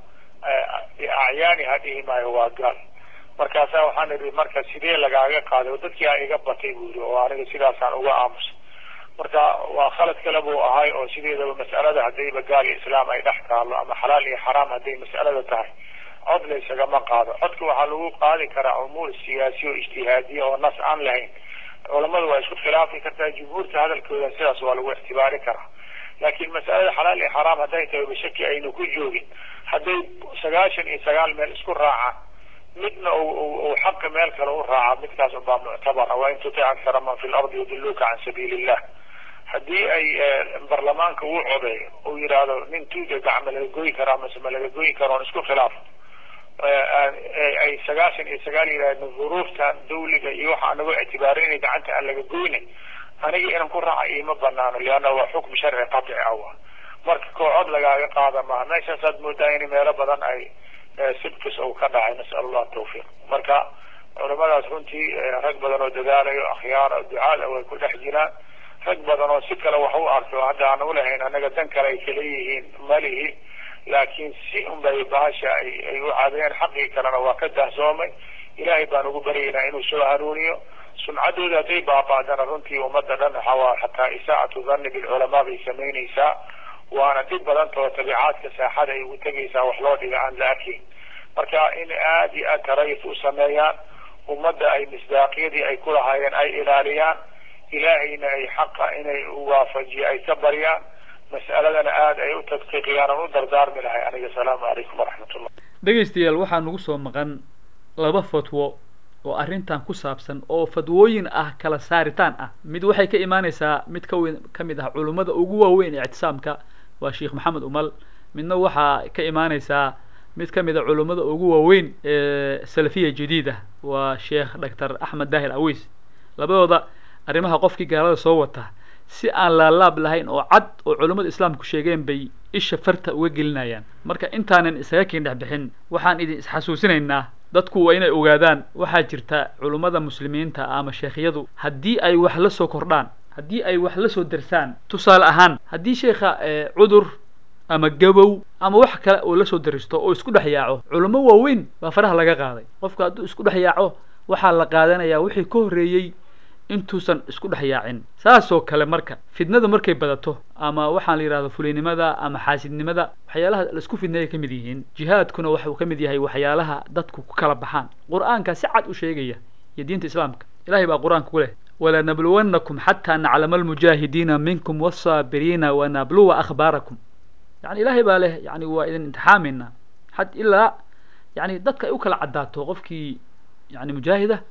acyaani ha dhihi maayo waa gaal markaasa waxaan idhi marka sidee lagaaga qaaday oo dadkii a iga batay buu yidhi oo aniga sidaasaan uga aamusay marka waa khalad kale buu ahay oo sideedaba mas'alada haddayba gaal iyo islaam ay dhex taalo ama xalaal iyo xaraam hadday mas'alada tahay cod la isagama qaado codka waxaa lagu qaadi karaa umuur siyaasi oo ijtihaadiya oo nas aan lahayn culamada waa isku khilaafi kartaa jumhuurta hadalkooda sidaas waa lagu ictibaari karaa laakiin mas'alada xalaal iyo xaraam hadday tahay bashaki aynu ku joogin hadday sagaashan iyo sagaal meel isku raacaan midna uu xaqa meel kale u raaca midkaas unbaa muctabara waa in tutic aksara man fi lardi yudiluka can sabiili illah haddii ay barlamaanka uu codeeyo uu yidhaahdo nin tuuga gacma laga goyi karaa mase ma laga goyi karo on isku khilaaf ay sagaashan iyo sagaal yidhahdeen duruuftan dawliga iyo waxa anago ictibaarin inay gacanta aan laga goyna aniga inaan ku raaca iima banaano leanna waa xukm sharci qaطci ah wa marka koo cod lagaaga qaada maaha meeshaasaad moodaa in meelo badan ay sibkis uu ka dhacay nasal allah tawfiiq marka culamadaas runtii rag badan oo dadaalayo akhyaar ducaada way ku dhex jiraan rag badan oo si kale wax u arko hadda aan ulahayn annaga dan kale ay kala yihiin malihi laakiin si un bay bahasha ay ay u cadeen xaqii kalena waa ka dahsoomay ilaahay baan ugu baryaynaa inuu soo hanuuniyo sumcaddooda hadday baaba'dana runtii ummadda dhan waxawaa xataa isaacatu dhanni bilculamaa bay samaynaysaa waana dhib badantao tabiicaadka saaxada ay ugu tegaysaa wax loo dhiga aan la arkayn marka in aada iyo aad tarayif u sameeyaan ummadda ay misdaaqyadii ay ku lahaayeen ay ilaaliyaan ilaahayna ay xaqa inay waafajiyo ay ka baryaan mas'aladana aada ay u tadqiiqiyaan aan u dardaarmi lahay aniga asalaamu calaykum waraxmat ullah dhegaystayaal waxaa nagu soo maqan laba fatwo oo arrintan ku saabsan oo fadwooyin ah kala saaritaan ah mid waxay ka imaanaysaa mid ka weyn ka mid ah culummada ugu waaweyn ee ictisaamka waa sheekh maxamed umal midna waxaa ka imaanaysaa mid ka mid a culummada ugu waaweyn ee salafiya jadiida waa sheekh doctor axmed daahir aweys labadooda arrimaha qofkii gaalada soo wata si aan laalaab lahayn oo cad oo culummada islaamku sheegeen bay isha farta uga gelinayaan marka intaanan isaga kiin dhex bixin waxaan idin isxasuusinaynaa dadku waa inay ogaadaan waxaa jirta culummada muslimiinta ama sheekhyadu haddii ay wax la soo kordhaan haddii ay wax la soo darsaan tusaale ahaan haddii sheekha cudur ama gabow ama wax kale oo lasoo daristo oo isku dhex yaaco culamo waaweyn baa faraha laga qaaday qofka hadduu isku dhex yaaco waxaa la qaadanayaa wixii ka horreeyey intuusan isku dhex yaacin saasoo kale marka fidnada markay badato ama waxaan la yidhahdo fulinimada ama xaasidnimada waxyaalaha laisku fidneeyay ka mid yihiin jihaadkuna waxuu ka mid yahay waxyaalaha dadku ku kala baxaan qur'aanka si cad u sheegaya iyo diinta islaamka ilahay baa qur'aanka ku leh walanabluwannakum xataa naclama almujaahidiina minkum wasaabiriina wanabluwa akhbaarakum yani ilahay baa leh yani waa idin imtixaamayna had ilaa yani dadka ay u kala caddaato qofkii yani mujaahida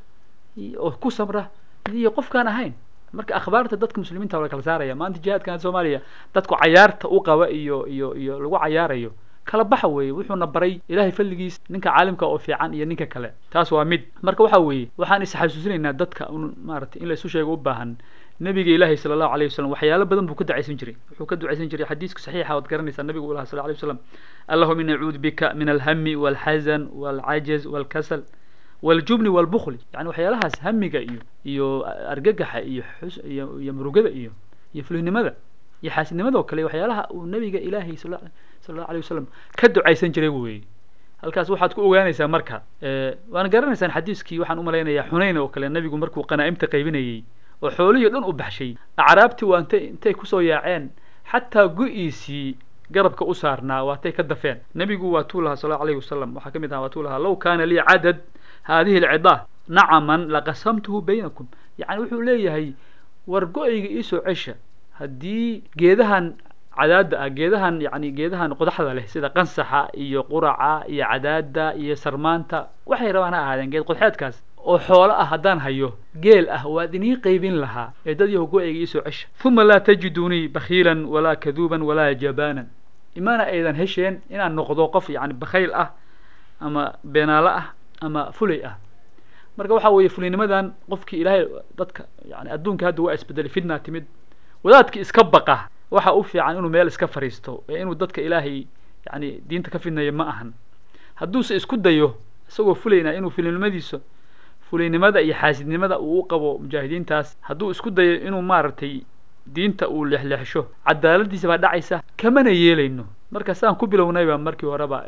oo ku sabra iyo qofkaan ahayn marka akhbaarta dadka muslimiinta waa la kala saaraya maanta jihaadkan soomaaliya dadku cayaarta u qaba iyo iyo iyo lagu cayaarayo kala baxa weeye wuxuuna baray ilahay falligiis ninka caalimka oo fiican iyo ninka kale taas waa mid marka waxa weeye waxaan isxasuusinaynaa dadka un maaragtay in la isu sheego u baahan nabiga ilaahi sala allahu alayh wasalam waxyaalo badan buu ka ducaysan jiray wuxuu ka ducaysan jiray xadiiska saxiixa ood garanaysaa nabigu u lahaa sal alay wasalam allahuma ini acuudu bika min alhami walxazan walcajaz walkasal waljubni walbukli yani waxyaalahaas hamiga iyo iyo argagaxa iyo xus iyo iyo murugada iyo iyo fulinimada iyo xaasidnimada oo kale waxyaalaha uu nabiga ilaahay sal sala allahu alayh wasalam ka ducaysan jiray weeye halkaas waxaad ku ogaanaysaa marka waana garanaysaan xadiiskii waxaan umalaynayaa xunayn oo kale nabigu markuu qanaa'imta qaybinayey oo xoolihii dhan u baxshay acraabtii waa intay intay kusoo yaaceen xataa go-iisii garabka u saarnaa waatay ka dafeen nebigu waa tuu lahaa sal allahu alayhi wasalam waxaa ka mid ahaa waa tuu lahaa law kaana lii cadad hadihi alcidaa nacaman laqasamtuhu baynakum yani wuxuu leeyahay war go-ayga iisoo cesha haddii geedahan cadaada ah geedahan yani geedahan qodaxda leh sida qansaxa iyo quraca iyo cadaada iyo sarmaanta waxay rabaan ha ahaadeen geed qodxeedkaas oo xoolo ah haddaan hayo geel ah waad inii qaybin lahaa ee dad yahu go-ayga iisoo cesha uma laa tajidunii bakhiilan walaa kaduuban walaa jabaanan imaana aydan hesheen inaan noqdo qof yani bakhayl ah ama beenaalo ah ama fulay ah marka waxa weeye fulinimadan qofkii ilaahay dadka yani adduunka hadda waa isbedelay fitna timid wadaadkii iska baqa waxa u fiican inuu meel iska fariisto ee inuu dadka ilaahay yani diinta ka fidnayo ma ahan hadduuse isku dayo isagoo fulayna inuu fulinimadiisa fulaynimada iyo xaasidnimada uu u qabo mujaahidiintaas hadduu isku dayo inuu maaragtay diinta uu leexleexsho cadaaladiisa baa dhacaysa kamana yeelayno marka saan ku bilownayba markii horeba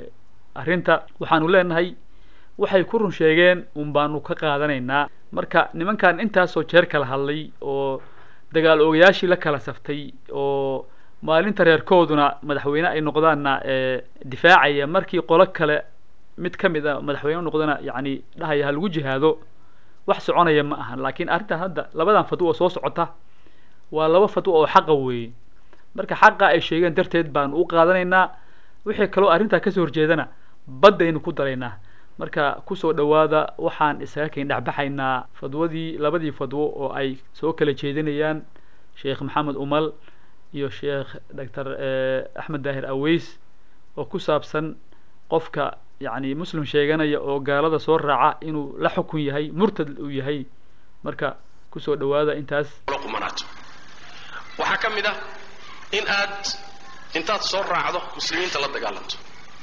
arrinta waxaanu leenahay waxay ku run sheegeen un baanu ka qaadanaynaa marka nimankan intaasoo jeer kala hadlay oo dagaal oogayaashii la kala saftay oo maalinta reerkooduna madaxweyne ay noqdaanna difaacaya markii qolo kale mid ka mid a madaxweyne noqdana yani dhahaya ha lagu jihaado wax soconaya ma ahan laakiin arrintan hadda labadan fadwo oo soo socota waa laba fadwo oo xaqa weeye marka xaqa ay sheegeen darteed baanu u qaadanaynaa wixii kaloo arrintaa kasoo horjeedana baddaynu ku daraynaa marka kusoo dhowaada waxaan isaga kayn dhexbaxaynaa fadwadii labadii fadwo oo ay soo kala jeedinayaan sheekh maxamed umal iyo sheekh doctor axmed daahir aweys oo ku saabsan qofka yani muslim sheeganaya oo gaalada soo raaca inuu la xukun yahay murtad uu yahay marka kusoo dhowaada intaas qumanaato waxaa ka mid ah in aad intaad soo raacdo muslimiinta la dagaalanto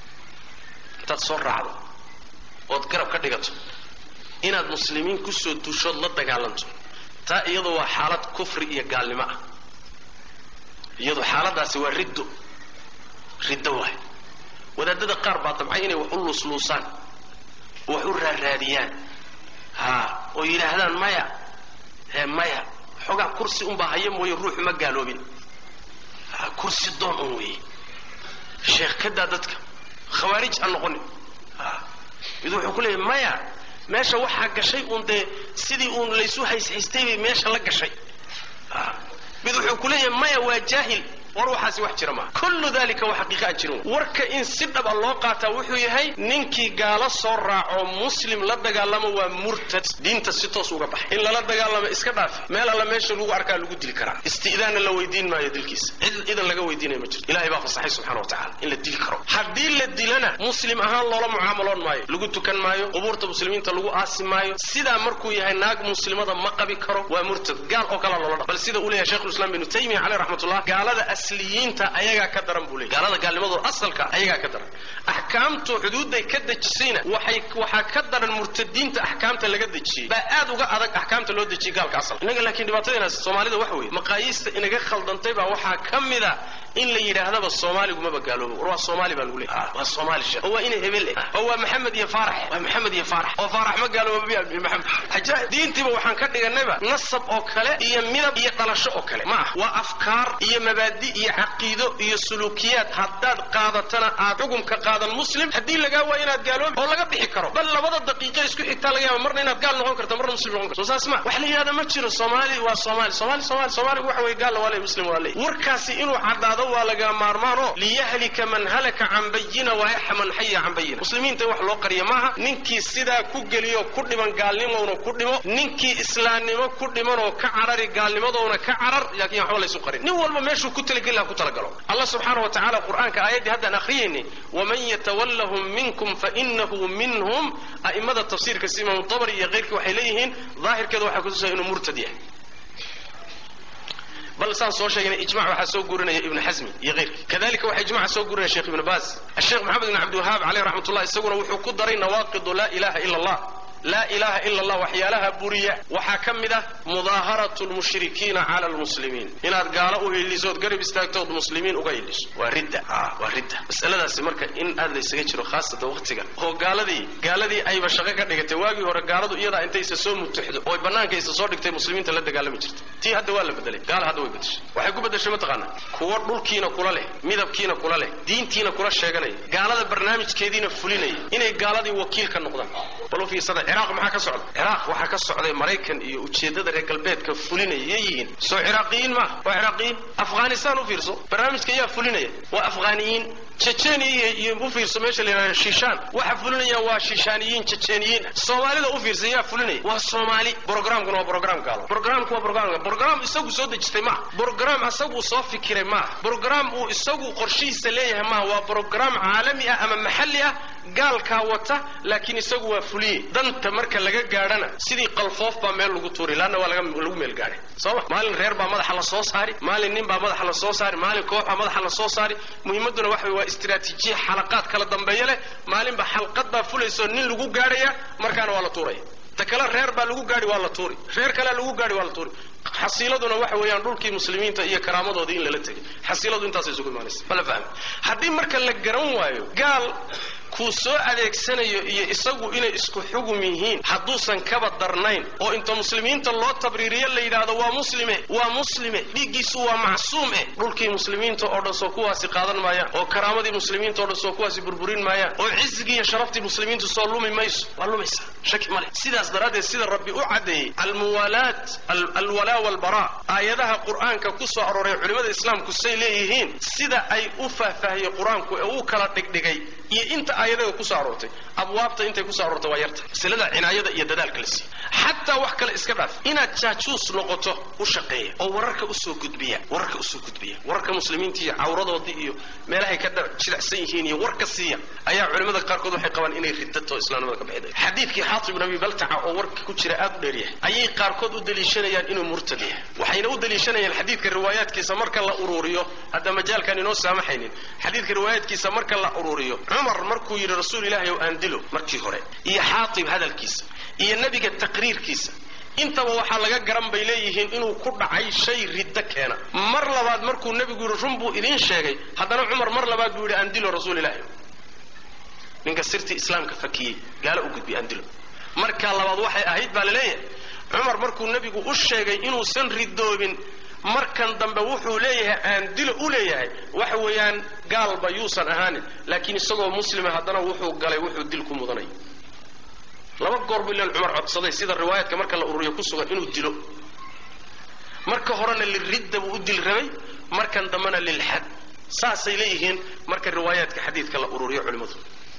intaad soo raacdo ood garab ka dhigato inaad muslimiin kusoo dushood la dagaalanto taa iyadu waa xaalad kufri iyo gaalnimo ah iyadu xaaladaasi waa riddo riddo waay wadaadada qaar baa damcay inay wax u luusluusaan oo wax u raaraadiyaan ha oo yidhaahdaan maya ee maya xoogaa kursi unbaa haya mooye ruuxu ma gaaloobin kursi doon un weeye sheekh kadaa dadka khawaarij ha noqonin mid wuxuu ku leeyahy maya meesha waxaa gashay uun dee sidii uun laysu hayshaystay bay meesha la gashay mid wuxuu ku leeyahay maya waa jaahil war waxaasi wax jira maaha kullu dalika waa xaqiiqa aan jirin warka in si dhaba loo qaataa wuxuu yahay ninkii gaalo soo raaco muslim la dagaalamo waa murtad diinta si toos uga baxay in lala dagaalamo iska dhaaf meel alla meesha lagu arkaa lagu dili karaa isti'daanna la weydiin maayo dilkiisa cid idan laga weydiinaya ma jirto ilahay baa fasaxay subxana wa tacala in la dili karo haddii la dilana muslim ahaan loola mucaamaloon maayo lagu tukan maayo qubuurta muslimiinta lagu aasi maayo sidaa markuu yahay naag muslimada ma qabi karo waa murtad gaal oo kalaa loola dha bal sida uu leeyahay shekhulislam ibnu taymiya caleyh raxmatullah gaalada asliyiinta ayagaa ka daran buu leey gaalada gaalnimadooda asalka ayagaa ka daran axkaamtu xuduudday ka dejisayna waxay waxaa ka daran murtadiinta axkaamta laga dejiyey baa aad uga adag axkaamta loo dejiyey gaalka asal innaga laakiin dhibaatadeenaas soomaalida waxa weeye maqaayiista inaga khaldantay baa waxaa ka mid a in la yidhaahdaba soomaaligumaba gaaloobo war waa soomaali baa lagu leeyahay waa soomaali sheekh oo waa ina hebel eh oo waa maxamed iyo faarax waa maxamed iyo faarax oo faarax ma gaalooba miya maxamed ajaa'ib diintiiba waxaan ka dhiganayba nasab oo kale iyo midab iyo dhalasho oo kale ma ah waa afkaar iyo mabaadi iyo caqiido iyo suluukiyaad haddaad qaadatana aad xukumka qaadan muslim haddii lagaa waayo inaad gaaloobi oo laga bixi karo bal labada daqiiqo isku xigtaa laga yaaba marna inaad gaal noqon karto marna muslim noqon karto soo saas ma wax la yidhahda ma jiro soomaali waa soomaali soomaali soomaali soomaaligu waxa weeye gaalna waa ley muslim waa ley warkaasi inuu caddaado waa laga maarmaan oo liyahlika man halaka can bayina wayaxa man xaya can bayina muslimiinta in wax loo qariya maaha ninkii sidaa ku geliyo ku dhiman gaalnimowna ku dhimo ninkii islaamnimo ku dhimanoo ka carari gaalnimadoona ka carar laakiin waxba laysu qarin nin walba meeshuu ku talageli laha ku talagalo allah subxaana wa tacala qur'aanka aayaddii haddaan akhriyayni waman yatawallahum minkum fainahu minhum a'imada tafsiirka si imaamu tabari iyo keyrkii waxay leeyihiin daahirkeeda waxaa kutusaya inuu murtad yahay bal saan soo sheegnay ijmac waxaa soo guurinaya ibnu xasmi iyo keyrkii kadalika waxaa ijmaca soo guurinaya sheekh ibnu baas asheekh maxamed ibn cabdiwahaab caleyh raxmat ullah isaguna wuxuu ku daray nawaaqidu laa ilaha ila allah laa ilaha ila allah waxyaalaha buriya waxaa ka mid ah mudaaharatu lmushrikiina cala lmuslimiin inaad gaalo u hilisood garab istaagtood muslimiin uga hiliso waa ridda waa ridda masaladaasi marka in aad laysaga jiro khaasatan waqtigan oo gaaladii gaaladii ayba shaqo ka dhigatay waagii hore gaaladu iyadaa intaysa soo mutuxdo oo banaanka isa soo dhigtay muslimiinta la dagaalami jirtay tii hadda waa la bedelay gaala hadda way bedeshay waxay ku bedeshay mataqaanaa kuwa dhulkiina kula leh midabkiina kula leh diintiina kula sheeganaya gaalada barnaamijkeediina fulinaya inay gaaladii wakiil ka noqdaan bal u fiirsada ciraaq maxaa ka socda ciraaq waxaa ka socday maraykan iyo ujeeddada reer galbeedka fulinaya yay yihiin soo ciraaqiyiin maaha waa ciraaqiyiin afghanistan u fiirso barnaamijka yaa fulinaya waa afghaniyiin jejeniya iyo u fiirso meesha la yidhahdo shishaan waxa fulinaya waa shishaaniyiin jejeniyiin soomaalida u fiirsa yaa fulinaya waa soomaali programkuna waa program gaalo programku waa program program isagu soo dejistay maaha program isagu soo fikiray maaha program uu isagu qorshihiisa leeyahay maaha waa program caalami ah ama maxalli ah gaalkaa wata laakiin isagu waa fuliye danta marka laga gaadhana sidii qalfoof baa meel lagu tuuri laanna waa laga lagu meel gaadhay sooma maalin reer baa madaxa la soo saari maalin nin baa madaxa la soo saari maalin koox baa madaxa la soo saari muhiimadduna waxa waa istiraatiijiya xalaqaad kala dambeeya leh maalinba xalqad baa fulayso nin lagu gaadhaya markaana waa la tuuraya ta kale reer baa lagu gaadhi waa la tuuri reer kalea lagu gaadhi waa la tuuri xasiiladuna waxa weeyaan dhulkii muslimiinta iyo karaamadoodii in lala tegay xasiiladu intaasay isugu imaanaysa mala fahmi haddii marka la garan waayo gaal kuu soo adeegsanayo iyo isagu inay isku xugum yihiin hadduusan kaba darnayn oo inta muslimiinta loo tabriiriyo la yidhaahdo waa muslime waa muslime dhiiggiisu waa macsuum eh dhulkii muslimiinta oo dhan soo kuwaasi qaadan maayaan oo karaamadii muslimiinta o dhan soo kuwaasi burburin maayaan oo cizigii iyo sharaftii muslimiintu soo lumi mayso waa lumaysa shaki male sidaas daraaddeed sida rabbi u caddeeyey almuwaalaat alwalaa walbara aayadaha qur'aanka ku soo arooray culimmada islaamku say leeyihiin sida ay u faahfaahiyey qur-aanku ee uu kala dhigdhigay iyo inta aayadaga kusoo aroortay abwaabta intay kusoo aroortay waa yarta masalada cinaayada iyo dadaalka la siiya xataa wax kale iska dhaaf inaad jaajuus noqoto u shaqeeya oo wararka usoo gudbiya wararka usoo gudbiya wararka muslimiinta iyo cawradoodii iyo meelahay ka jilicsan yihiin iyo warka siiya ayaa culimmada qaarkood waxay qabaan inay ridato islaamnimada ka baxday xadiidkii xaatib ibn abi baltaca oo warka ku jira aad u dheeryahay ayay qaarkood u daliishanayaan inuu murtad yahay waxayna u daliishanayaan xadiidka riwaayaadkiisa marka la uruuriyo hadda majaalkan inoo saamaxaynin xadiidka riwaayaadkiisa marka la uruuriyo cumar markuu yidhi rasuul ilaahi ow aan dilo markii hore iyo xaatib hadalkiisa iyo nebiga taqriirkiisa intaba waxaa laga garan bay leeyihiin inuu ku dhacay shay riddo keena mar labaad markuu nebigu yidhi run buu idiin sheegay haddana cumar mar labaad buu yidhi aan dilo rasuul ilaahi ninka sirtii islaamka fakiyey gaalo u gudbi aan dilo markaa labaad waxay ahayd baa laleeyahay cumar markuu nebigu u sheegay inuusan ridoobin markan dambe wuxuu leeyahay aan dilo u leeyahay waxa weeyaan gaalba yuusan ahaanin laakiin isagoo muslima haddana wuxuu galay wuxuu dil ku mudanay laba goor buu ilan cumar codsaday sida riwaayaadka marka la ururiyo ku sugan inuu dilo marka horena liridda buu u dil rabay markan dambena lilxad saasay leeyihiin marka riwaayaadka xadiidka la ururiyo culimmadu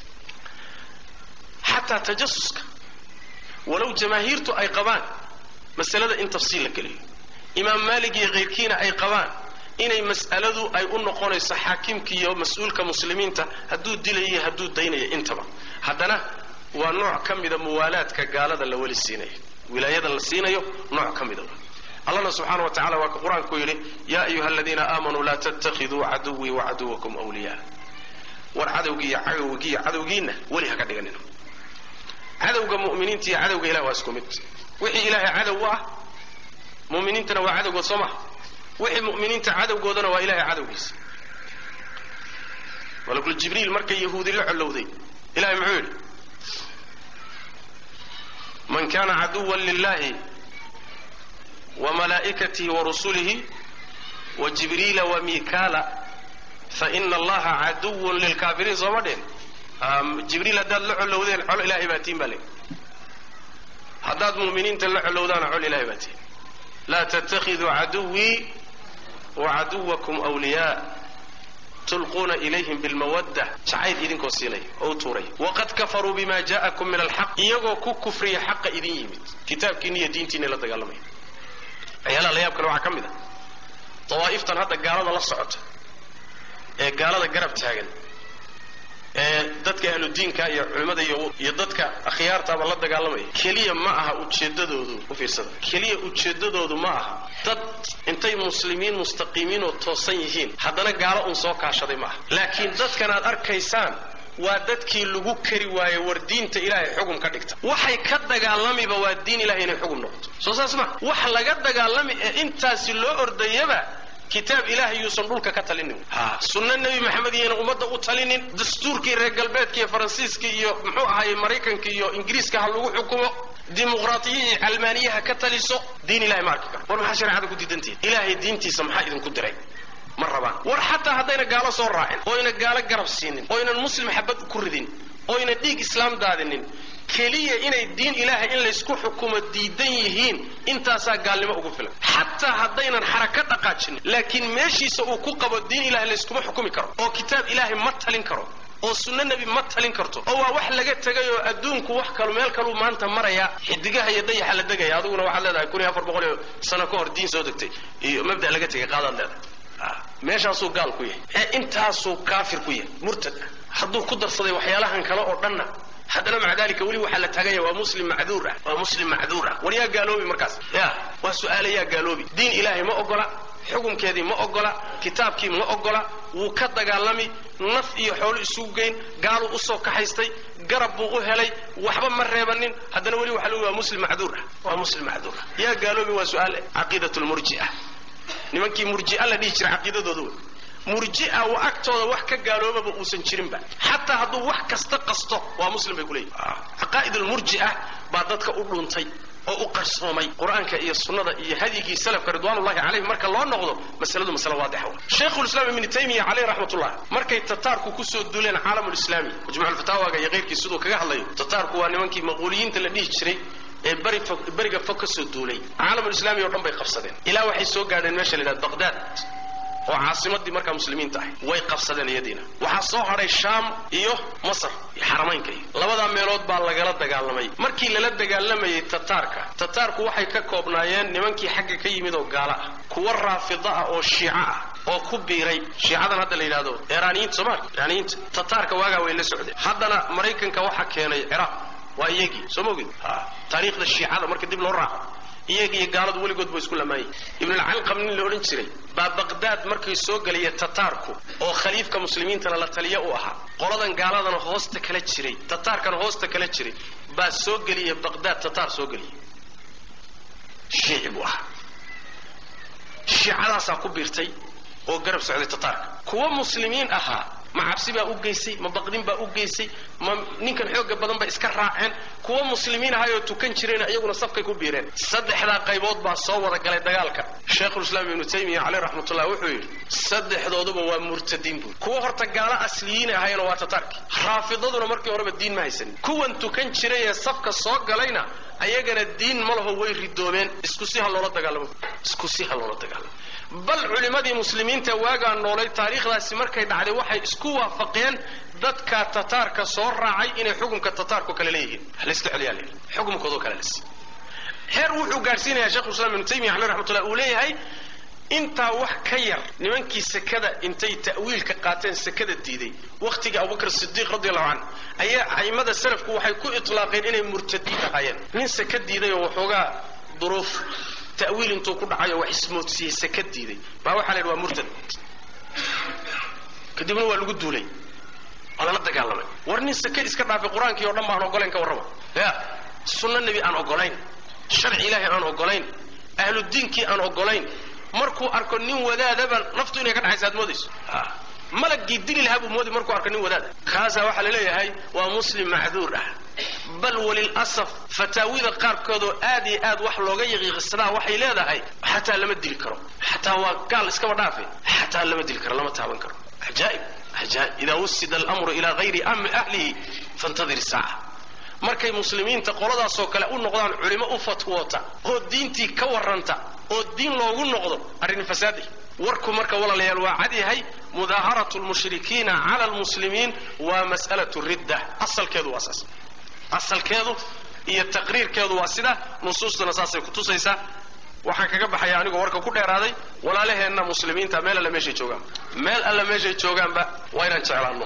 xataa tajasuska walow jamaahiirtu ay qabaan masalada in tafsiil la geliyo imaam maalik iyo kayrkiina ay qabaan inay mas'aladu ay u noqonayso xaakimka iyo mas-uulka muslimiinta hadduu dilayo hadduu daynayo intaba haddana waa nooc ka mida muwaalaadka gaalada la weli siinayo wilaayada la siinayo nooc ka mida allana subxaana wa tacala waa ka qur-aanku yidhi yaa ayuha aladiina aamanuu laa tattakhiduu caduwii wacaduwakum wliyaa war cadowgii iyo cadowgii iyo cadowgiinna weli ha ka dhiganina cadowga mu'miniinta iyo cadowga ilah waa isku mid wixii ilaahay cadow u ah mu'miniintana waa cadowgood soo maha wixii mu'miniinta cadowgoodana waa ilahay cadowgiisa malakul jibriil markay yahuudi la collowday ilahay muxuu yidhi man kana caduwan lilahi وملائكته ورسله وجبريل وميكالا فإن الله عدو للكافرين soo ma dheen jibriil haddaad la colowdeen col ilahay baa tiin baa le haddaad mu'miniinta la colowdaana col ilahay baa tiin laa تتخذوا عدوي وعدوكم أولياء tulquuna ilayhim bilmawadda jacayl idinkoo siinaya oo u tuuraya waqad kafaruu bima ja'akum min alxaq iyagoo ku kufriya xaqa idin yimid kitaabkiina iyo diintiina la dagaalamaya waxyaalaha la yaab kale waxaa ka mid ah dawaa'iftan hadda gaalada la socota ee gaalada garab taagan ee dadka ahludiinka iyo culimmada iyo iyo dadka akhyaartaaba la dagaalamaya keliya ma aha ujeeddadoodu u fiirsada keliya ujeeddadoodu ma aha dad intay muslimiin mustaqiimiin oo toosan yihiin haddana gaalo un soo kaashaday ma aha laakiin dadkan aad arkaysaan waa dadkii lagu kari waaye war diinta ilaahay xugum ka dhigta waxay ka dagaalamiba waa diin ilahay inay xugum noqoto soo saas ma wax laga dagaalami ee intaasi loo ordayaba kitaab ilahay yuusan dhulka ka talinin ha sunno nebi maxamed iyayna ummadda u talinin dastuurkii reer galbeedka iyo faransiiska iyo muxuu ahaye maraykanka iyo ingiriiska ha lagu xukumo dimuqraatiya iyo calmaaniyaha ka taliso diin ilahay ma arki karo war maxaa shareecada ku diidantihin ilaahay diintiisa maxaa idinku diray ma rabaan war xataa haddayna gaalo soo raacin oyna gaalo garab siinin oynan muslim xabad ku ridin oyna dhiig islaam daadinin keliya inay diin ilaahay in laysku xukumo diidan yihiin intaasaa gaalnimo ugu filan xataa haddaynan xaraka dhaqaajinin laakiin meeshiisa uu ku qabo diin ilahay layskuma xukumi karo oo kitaab ilaahay ma talin karo oo sunno nebi ma talin karto oo waa wax laga tegay oo adduunku wax kalu meel kaluu maanta maraya xidigaha iyo dayaxa la degaya adiguna waxaad leedahay kun iyo afar boqol iyo sano ka hor diin soo degtay iyo mabda laga tegay qaadaad leedahay meeshaasuu gaal ku yahay ee intaasuu kaafir ku yahay murtad ah hadduu ku darsaday waxyaalahan kale oo dhanna haddana maca dalika weli waxaa la taaganya waa muslim macduur ah waa muslim macduur ah war yaa gaaloobi markaas ya waa su-aale yaa gaaloobi diin ilaahay ma ogola xukumkeedii ma ogola kitaabkii ma ogola wuu ka dagaalami naf iyo xoolo isugu geyn gaaluu usoo kaxaystay garab buu u helay waxba ma reebanin haddana weli waxa lagu waa muslim macduur ah waa muslim macduur ah yaa gaaloobi waa su-aale caqiidat lmurji'a nimankii murji'a la dhihi jira caqiidadooda wey murji'a wa agtooda wax ka gaaloobaba uusan jirinba xataa hadduu wax kasta qasto waa muslim bay kuleeyihin caqaa'id almurji'a baa dadka u dhuntay oo u qarsoomay qur-aanka iyo sunnada iyo hadyigii salafka ridwaanullahi calayhim marka loo noqdo masaladu masale waadixa wa shaykhulislaam ibni taymiya caleyh raxmatullah markay tataarku kusoo duuleen caalamulislaami majmuculfataawaga iyo keyrkii siduu kaga hadlayo tataarku waa nimankii maquuliyiinta la dhihi jiray ee bari fog beriga fog ka soo duulay caalamulislaami o dhan bay qabsadeen ilaa waxay soo gaadheen meesha la yidhahda baqdaad oo caasimadii markaa muslimiinta ahay way qabsadeen iyadiina waxaa soo hadhay shaam iyo masar iyo xaramaynka iyo labadaa meelood baa lagala dagaalamay markii lala dagaalamayay tataarka tataarku waxay ka koobnaayeen nimankii xagga ka yimid oo gaalo ah kuwa raafida ah oo shiico ah oo ku biiray shiicadan hadda la yidhahdo eraaniyiinta somalia eraaniyiinta tataarka waagaa way la socdeen haddana maraykanka waxaa keenay ciraaq waa iyagii soo maogid taariikhda shiicada marka dib loo raaco iyaga iyo gaaladu weligood ba isku lamaayay ibnulcalqam nin la odhan jiray baa baqdaad markay soo gelaya tataarku oo khaliifka muslimiintana la taliya u ahaa qoladan gaaladana hoosta kala jiray tataarkana hoosta kala jiray baa soo geliya baqdaad tataar soo geliya shiici buu ahaa shiicadaasaa ku biirtay oo garab socday tataarka kuwa muslimiin ahaa ma cabsi baa u geysay ma baqdin baa u geysay ma ninkan xooga badan ba iska raaceen kuwa muslimiin ahay oo tukan jireen iyaguna safkay ku biireen saddexdaa qaybood baa soo wada galay dagaalka sheikhulislaam ibnu taymiya caleyh raxmatullah wuxuu yidhi saddexdooduba waa murtadiin buuri kuwa horta gaalo asliyiin ahayna waa tataarki raafidaduna markii horeba diin ma haysanin kuwan tukan jiray ee safka soo galayna ayagana diin ma laho way ridoobeen isku si ha loola dagaalamo isku si ha loola dagaalamo bal culimmadii muslimiinta waagaa noolay taariikhdaasi markay dhacday waxay isku waafaqeen dadka tataarka soo raacay inay xukumka tataarku kale leeyihiin layska celiyaa leeyihi xukumkoodoo kale les heer wuxuu gaadhsiinayaa shekhulislaam ibnu taymiya caleyh raxmatullah uu leeyahay intaa wax ka yar nimankii sekada intay ta'wiilka qaateen sekada diiday wakhtiga abubakr sidiiq radi allahu canhu ayaa a'immada salafku waxay ku itlaaqeen inay murtadiin ahaayeen nin seka diiday oo waxoogaa duruuf ta'wiil intuu ku dhacayo wax ismoodsiiyeysa ka diiday baa waxaa la yidhi waa murtad kadibna waa lagu duulay waa lala dagaalamay war nin sake iska dhaafay qur-aankii oo dhan ba aan ogolayn ka warrama ya sunno nebi aan ogolayn sharci ilaahay aan ogolayn ahludiinkii aan ogolayn markuu arko nin wadaadaba naftu inay ka dhaxaysa aad moodayso malagii dili lahaa buu moodi markuu arko nin wadaada kaasaa waxaa la leeyahay waa muslim macduur ah bal walilasaf fataawida qaarkood oo aad iyo aad wax looga yaqiiqisadaa waxay leedahay xataa lama dili karo xataa waa gaal iskaba dhaafe xataa lama dili karo lama taaban karo ajaa'ib ajaa'ib idaa wusida almru ilaa hayri amri ahlihi fantadir saaca markay muslimiinta qoladaasoo kale u noqdaan culimo u fatwoota oo diintii ka warranta oo diin loogu noqdo arrin fasaaday warku marka walaalayaal waa cad yahay mudaaharatu lmushrikiina cala almuslimiin waa mas'alatu ridda asalkeedu waa saas asalkeedu iyo taqriirkeedu waa sida nusuustuna saasay kutusaysaa waxaan kaga baxaya anigoo warka ku dheeraaday walaalaheenna muslimiinta meel alle meeshay joogaan meel alle meeshay joogaanba waa inaan jeclaanno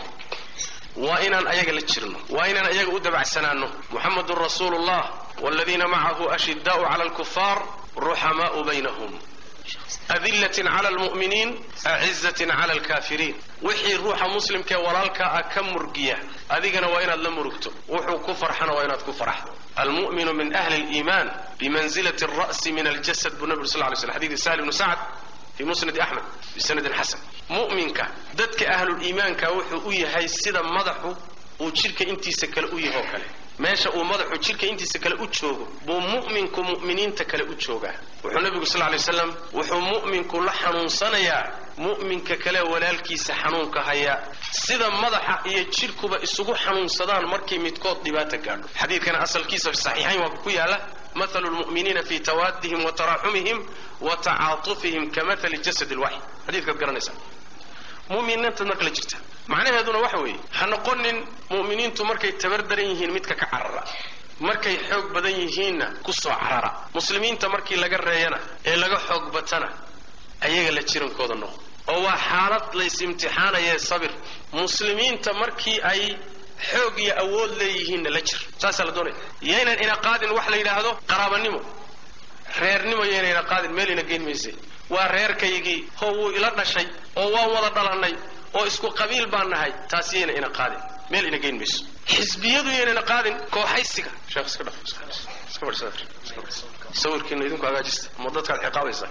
waa inaan ayaga la jirno waa inaan ayaga u dabacsanaanno muxamedun rasuulu llah waladiina macahu ashidaau cala alkufaar ruxamaau baynahum adillatin cala almu'miniin acizatin cala alkaafiriin wixii ruuxa muslimkee walaalkaa ah ka murgiya adigana waa inaad la murugto wuxuu ku farxana waa inaad ku farxdo almu'minu min ahli liimaan bimanzilati alra'si min aljasad buu nabi uri sal ly slam xadiidi sahli bnu sacd fi musnadi axmed bisanadin xasan mu'minka dadka ahluliimaanka wuxuu u yahay sida madaxu uu jidhka intiisa kale u yaho kale meesha uu madaxu jidhka intiisa kale u joogo buu mu'minku mu'miniinta kale u joogaa wuxuu nabigu sal lay slam wuxuu mu'minku la xanuunsanayaa mu'minka kale walaalkiisa xanuunka hayaa sida madaxa iyo jidhkuba isugu xanuunsadaan markay midkood dhibaata gaadho xadiidkana asalkiisa fi saxiixayn waa ku yaala mathalu lmu'miniina fi tawaadihim wa taraaxumihim wa tacaatufihim ka mathali jasad lwaxid xadiidkaad garanaysaa mu'miniintaad marka la jirta macnaheeduna waxa weeye ha noqonin mu'miniintu markay tabar daran yihiin midka ka carara markay xoog badan yihiinna ku soo carara muslimiinta markii laga reeyana ee laga xoog batana ayaga la jirankooda noqo oo waa xaalad lays imtixaanayee sabir muslimiinta markii ay xoog iyo awood leeyihiinna la jir saasaa la doonaya yaynan ina qaadin wax la yidhaahdo qaraabanimo reernimo yaynan ina qaadin meel ina geyn mayse waa reerkaygii oo wuu ila dhashay oo waan wada dhalannay oo isku qabiil baan nahay taas yayna ina qaadin meel ina geyn mayso xisbiyadu yaynana qaadin kooxaysiga sheekh iska dhaf iska iska fadhiisa iska fadhiisa sawirkiina idinku hagaajista ama dadkaad ciqaabaysaa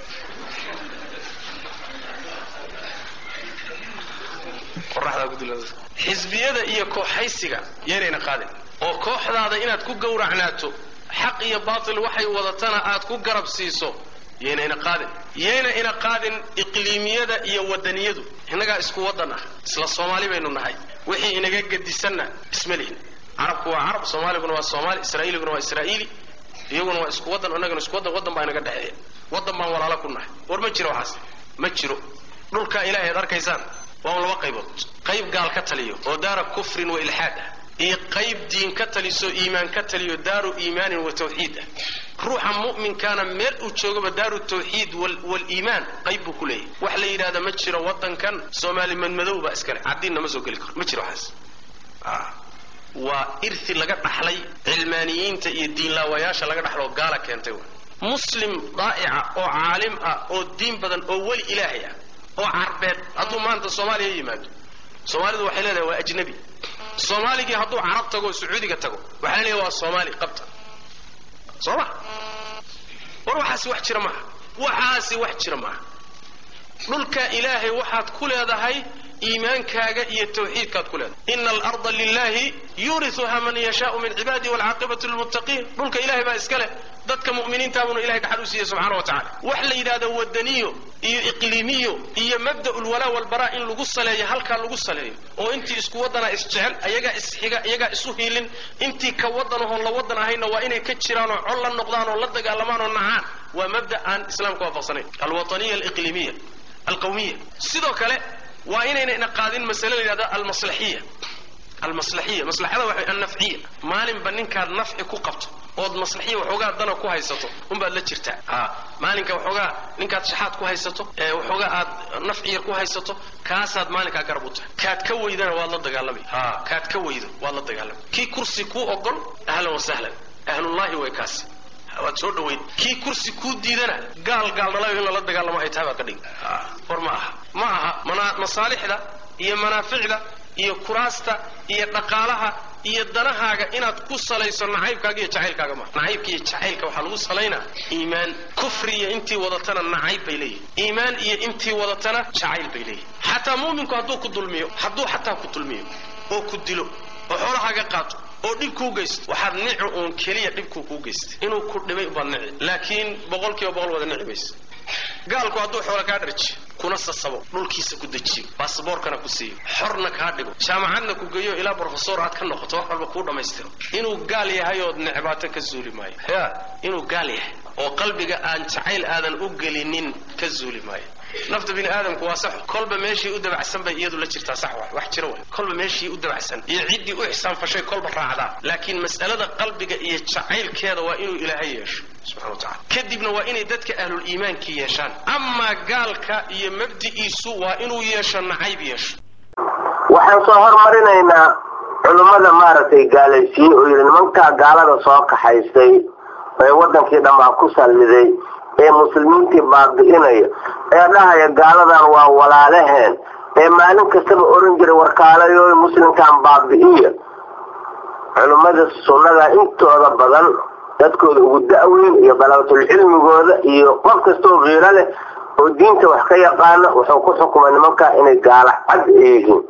qoraxdaa ku dila xisbiyada iyo kooxaysiga yaynayna qaadin oo kooxdaada inaad ku gowracnaato xaq iyo baatil waxay wadatana aad ku garab siiso yayna ina qaadin yayna ina qaadin iqliimiyada iyo wadaniyadu innagaa isku wadan ah isla soomaali baynu nahay wixii inaga gedisanna isma lihin carabku waa carab soomaaliguna waa soomaali israa'iiliguna waa israa'iili iyaguna waa isku wadan innaguna isku wadan wadan baa inaga dhexeeya wadan baan walaalo ku nahay war ma jiro waxaas ma jiro dhulkaa ilaahay ad arkaysaan waa un laba qaybood qayb gaal ka taliyo oo daara kufrin wa ilxaad ah iyo qayb diin ka taliso iimaan ka taliyo daaru iimaanin wa tawxiid ah ruuxa mu'minkaana meel uu joogaba daaru tawxiid waliimaan qayb buu ku leeyahy wax la yidhahda ma jiro wadankan soomaali madmadow baa iskale caddiinna ma soo geli karo ma jiro waxaas waa irti laga dhaxlay cilmaaniyiinta iyo diinlaawayaasha laga dhaxlo oo gaala keentay muslim daa'ica oo caalim ah oo diin badan oo weli ilaahay ah oo carbeed hadduu maanta soomaaliya yimaado soomaalidu waxay leedahay waa ajnabi soomaaligii hadduu carab tago o sacuudiga tago waxaa la leeyahay waa soomaali qabta soo ma war waxaasi wax jira maaha waxaasi wax jira maaha dhulka ilaahay waxaad ku leedahay iimaankaaga iyo tawxiidkaad ku leedahay ina alarda lilahi yuuriuha man yashaau min cibaadihi walcaaqibatu lilmuttaqiin dhulka ilahay baa iska leh dadka mu'miniintaabuna ilahay dhaxal u siiyey subxana wa tacala wax la yidhahdo wadaniyo iyo iqliimiyo iyo mabda'u lwalaa walbaraa in lagu saleeyo halkaa lagu saleeyo oo intii isku wadanaa isjecel ayagaa isxiga iyagaa isu hiilin intii ka wadanahoon la wadan ahayna waa inay ka jiraan oo col la noqdaan oo la dagaalamaan oo nacaan waa mabda aan islaamka waafaqsanayn alwataniya aliqliimiya alqawmiya sidoo kale waa inayna ina qaadin masale la yidhahdo almaslaxiya almaslaxiya maslaxada waxa annafciya maalinba ninkaad nafci ku qabto ood maslaxiya waxoogaa dana ku haysato unbaad la jirtaa a maalinka waxoogaa ninkaad shaxaad ku haysato ee waxoogaa aad nafci yar ku haysato kaasaad maalinkaa garab u tahay kaad ka weydana waad la dagaalamay ha kaad ka weydo waad la dagaalamay kii kursi kuu ogol ahlan wa sahlan ahlullahi way kaasi waad soo dhaweyn kii kursi kuu diidana gaal gaal dhalayo in lala dagaalamo ay tahay baad ka dhigi war ma aha ma aha mana- masaalixda iyo manaaficda iyo kuraasta iyo dhaqaalaha iyo danahaaga inaad ku salayso nacaybkaaga iyo jacaylkaaga ma nacaybka iyo jacaylka waxaa lagu salaynaa iimaan kufri iyo intii wadatana nacayb bay leeyihin iimaan iyo intii wadatana jacayl bay leeyihin xataa muuminku hadduu ku dulmiyo hadduu xataa ku dulmiyo oo ku dilo oo xoolahaaga qaato oo dhib kuu geysto waxaad nici uun keliya dhibkuu kuu geystay inuu ku dhibay ubaad nici laakiin boqol kiiba boqol wada nici maysa gaalku hadduu xoolo kaa dharjiyo kuna sasabo dhulkiisa ku dejiyo basaboorkana ku siiyo xorna kaa dhigo jaamacadna ku geeyo ilaa brofesor aad ka noqoto wax walba kuu dhammaystiro inuu gaal yahay ood necbaato ka zuuli maayo ya inuu gaal yahay oo qalbiga aan jacayl aadan u gelinin ka zuuli maayo nafta bini aadamku waa sax kolba meeshii u dabacsan bay iyadu la jirtaa sax waay wax jira waay kolba meeshii u dabacsan iyo ciddii u ixsaan fashay kolba raacdaa laakiin mas'alada qalbiga iyo jacaylkeeda waa inuu ilaahay yeesho subxana wa tacala kadibna waa inay dadka ahlul iimaankii yeeshaan amaa gaalka iyo mabdi'iisu waa inuu yeesho nacayb yeesho waxaan soo hormarinaynaa culummada maaragtay gaalaysiiyey oo yidhi nimankaa gaalada soo kaxaystay ee wadankii dhanbaa ku salliday ee muslimiintii baabi'inaya ee dhahaya gaaladan waa walaalaheen ee maalin kastaba oran jiray warkaalayo muslimkan baabi'iya culummada sunnada intooda badan dadkooda ugu da'weyn iyo dalabatulcilmigooda iyo qof kastoo kiiro leh oo diinta wax ka yaqaana wuxuu ku xukumay nimankaa inay gaalo cad ay yihiin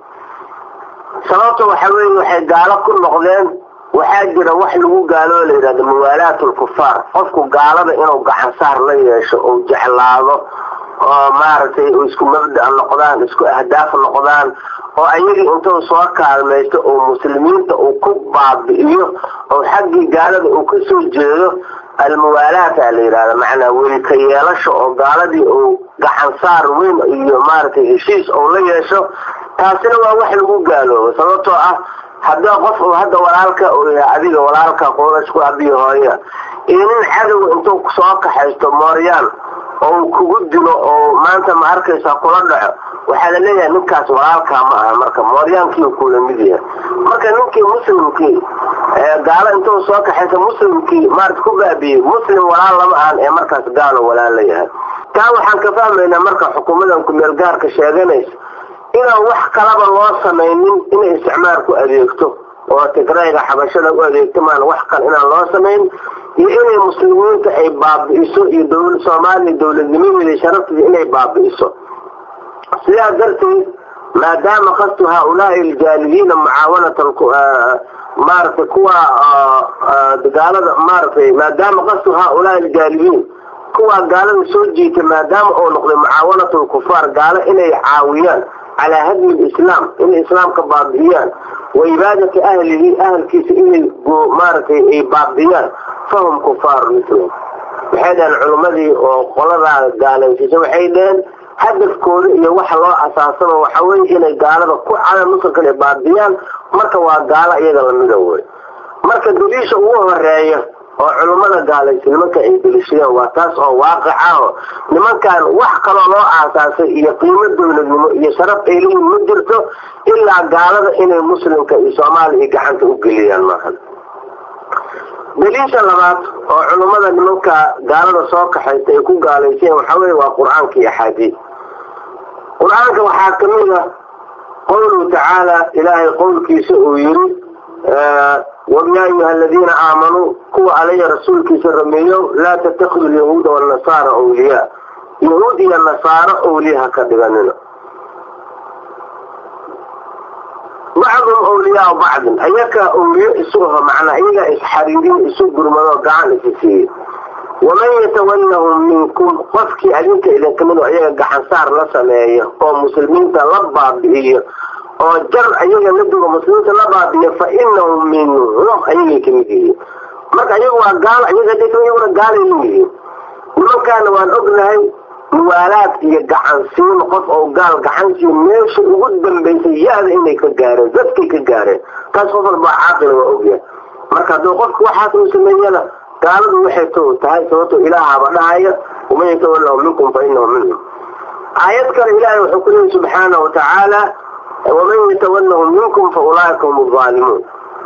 sababta waxa weeye waxay gaalo ku noqdeen waxaa jira wax lagu gaaloo la yidhahdo muwaalaat lkufaar qofku gaalada inuu gacan saar la yeesho ou jeclaado oo maaragtay isku mabda noqdaan isku ahdaaf noqdaan oo ayagii intuu soo kaalmaysto oo muslimiinta uu ku baabi'iyo oo xaggii gaalada uu ka soo jeedo almuwaalaata la yidhahda macnaa welika yeelasho oo gaaladii uu gacan saar weyn iyo maaragtay heshiis ou la yeesho taasina waa wax lagu gaaloobo sababtoo ah haddii qof uu hadda walaalka uu yahay adiga walaalka kuwa isku abiyo hooya iyo nin cadow intuu soo kaxaysto mooryaan oo uu kugu dilo oo maanta ma arkaysa kula dhaco waxaa la leeyahay ninkaas walaalkaa ma aha marka mooryaankii kula mid yahay marka ninkii muslimkii gaalo intuu soo kaxaysto muslimkii maarata ku baabiyey muslim walaal lama ahan ee markaas gaalo walaal la yahay taa waxaan ka fahmaynaa marka xukuumadan ku-meel gaarka sheeganaysa inaan wax kalaba loo samaynin inay isticmaar ku adeegto oo tigrayga xabashada u adeegto maan wax kale inaan loo samayn iyo inay muslimiinta ay baabi'iso iyo dowla soomaaliya dowladnimadeeda sharafteeda inay baabi'iso sidaa darteed maadaama kastu haaulaai aljaalibiina mucaawanata maaragtay kuwa gaalada maaragtay maadaama kastu haaulaai aljaalibiin kuwaa gaalada soo jiita maadaama uu noqday mucaawanat lkufaar gaalo inay caawiyaan calaa hadmi lislaam inay islaamka baabi'iyaan wa ibaadati ahlihi ahalkiisa inay maaragtay ay baabi'iyaan fahum kufaar mislum waxay dhaheen culimmadii oo qoladaa gaalaysiisa waxay dhaheen hadafkooda iyo waxa loo asaasaba waxa weye inay gaalada ku cada muslimkan ay baabiyaan marka waa gaalo iyaga lamida wey marka daliisha ugu horeeya oo culummada gaalaysa nimanka ay delishadeen waa taas oo waaqic ah oo nimankan wax kaloo loo aasaasay iyo qiimo dowladnimo iyo sharaf ay leeyihin ma jirto ilaa gaalada inay muslimka iyo soomaaliya gacanta u geliyaan maahan daliisha labaad oo culummada nimanka gaalada soo kaxaysta ay ku gaalayseen waxaa weye waa qur-aanka iyo axaadiid qur-aanka waxaa kamid a qowluhu tacaala ilaahay qowlkiisa uu yiri ويا أيها الذين آمنوا كوا علي رسولك سرميو لا تتخذوا اليهود والنصارى أولياء يهود يا النصارى أولياء كدغننا بعضهم أولياء بعض أيك أولياء إسوها معنا إيجا إسحريرين إسو برمضو قعان إسيسي ومن يتولهم منكم قفك أليك إذا كمنوا أيها قحن صار لسمايا أو مسلمين تلبى بإيه oo jar ayaga nabiga muslimiinta la baabiya fa inahum minhum ayagay kamid yihiin marka ayaga waa gaal ayaga iyaguna gaalay yihiin nimankaana waan ognahay muwaalaad iyo gacansiin qof oo gaal gacansiin meesha ugu dambaysay ya-da inay ka gaareen dadkay ka gaareen taas qof walbaa caaqila waa ogyahay marka hadduu qofka waxaas uu sameeyana gaaladu waxay to tahay sababto ilaahaba dhahaya waman yatawallahu minkum fa inahu minhum aayad kale ilaahay wuxuu ku leeyahy subxaana wa tacaala ومن يتولهم منكم فأولئك هم الظالمون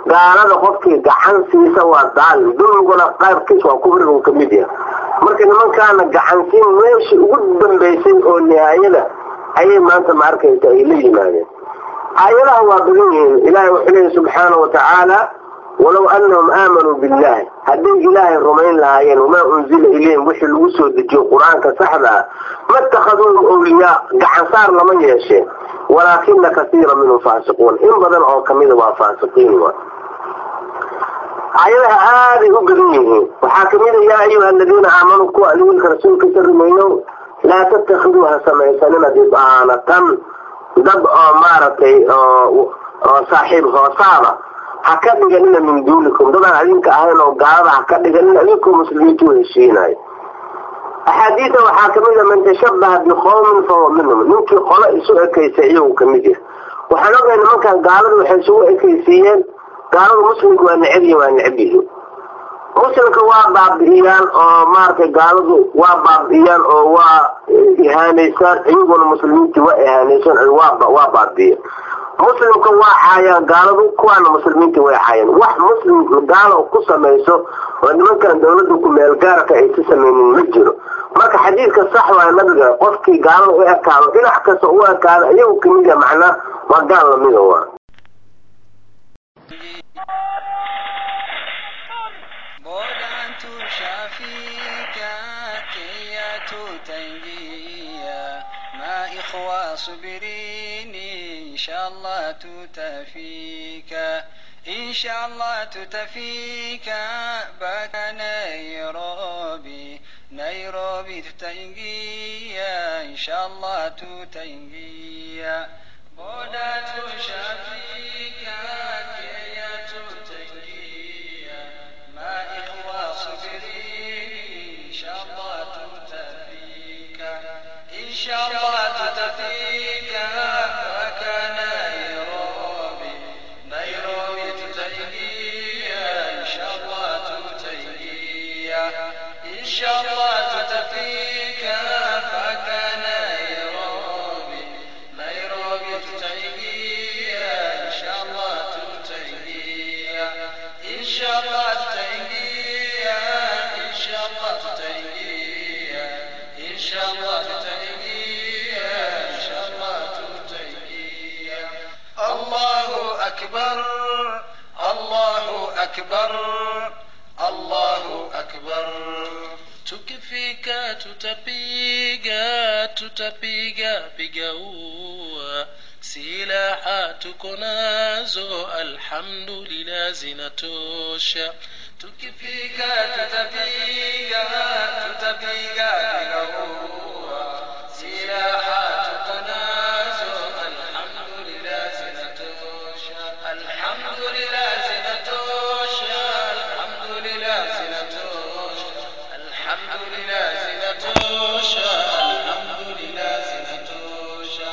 gaalada qofkii gacan siisa waa daalim dulmiguna qaybkiis waa kufriga uu kamid yahay marka nimankaana gacansiin meeshii ugu dambaysay oo nihaayada ayay maanta ma arkaysa ay la yimaadeen aayadaha waa badan yihiin ilaahay wuxuu leeyahy subxaana wa tacaala walow anahum aamanuu billahi hadday ilaahay rumayn lahaayeen wamaa unzila ilayhim wixii lagu soo dejiyo qur-aanka saxda ah ma ittakhaduuhum awliyaa gacan saar lama yeesheen walaakina kasiira minhum faasiquun in badan oo kamida waa faasiqiin wa aayadaha aaday u badan yihiin waxaa kamid a yaa ayuha aladiina aamanuu kuwa aliwiilka rasuulkiisa rumeeyo laa tattakhiduu ha samaysanina dibaanatan dad oo maaragtay oo saaxiib hoosaada ha ka dhiganina min duunikum dadaan adinka ahayn oo gaalada ha ka dhiganina adinkoo muslimiinta u heshiinayo axaadiida waxaa kamid a man tashabaha biqowmin fahuwa minhum ninkii qolo isu ekaysa iyagu kamid yahay waxaan ogahay nimankan gaaladu waxay isugu ekaysiiyeen gaaladu muslimka waa neceb yihin waa neceb yihiin muslimka waa baabi'iyaan oo maaragtay gaaladu waa baabi'iyaan oo waa ihaanaysaan iyaguna muslimiintii waa ihaanaysaan waa waa baabi'iya muslimka waa caayaan gaaladu kuwaana muslimiinta way caayaan wax muslim gaalo ku samayso oo nimankan dawladda ku meel gaarka ay si samaynin ma jiro marka xadiidka sax waa nabiga qofkii gaalada u ekaado dhinac kasta u ekaado iyagu kamid a macnaa waa gaal lamida waa بودانت شافيك كيات تنجيا ما إخوة صبرين إن شاء الله تتفيك إن شاء الله تتفيك بك نيروبي نيروبي تتنجيا إن شاء الله تتنجيا بودانت شافيك كيات تنجيا ما إخوة صبرين إن شاء الله تتفيك إن شاء الله تتفيك وكان نيروبي نيروبي تتنجيا إن شاء الله تتنجيا إن شاء الله تتفيك فكان نيروبي نيروبي تتنجيا إن شاء الله تتنجيا إن شاء الله تتنجيا إن شاء الله تتنجيا إن شاء الله تتنجيا إن شاء الله تتنجيا الله أكبر الله أكبر الله أكبر tukifika tutapiga tutapiga piga ua silaha tuko nazo alhamdulillah zinatosha tukifika tutapiga tutapiga pigaua silaha tuko nazo alhamdulillah zinatosha alhamdulillah zinatosha alhamdulillah zinatosha alhamdulillah zinatosha alhamdulillah zinatosha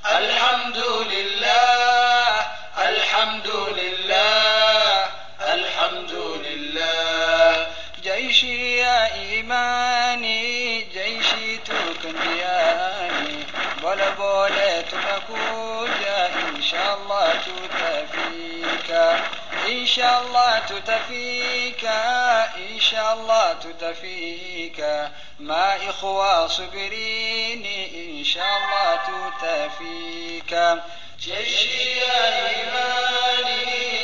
alhamdulillah alhamdulillah alhamdulillah جيشي يا إيماني جيشي تكنياني بولا بولا تنكوجا إن شاء الله تتفيك إن شاء الله تتفيك إن شاء الله تتفيك ما إخوة صبريني إن شاء الله تتفيك جيشي يا إيماني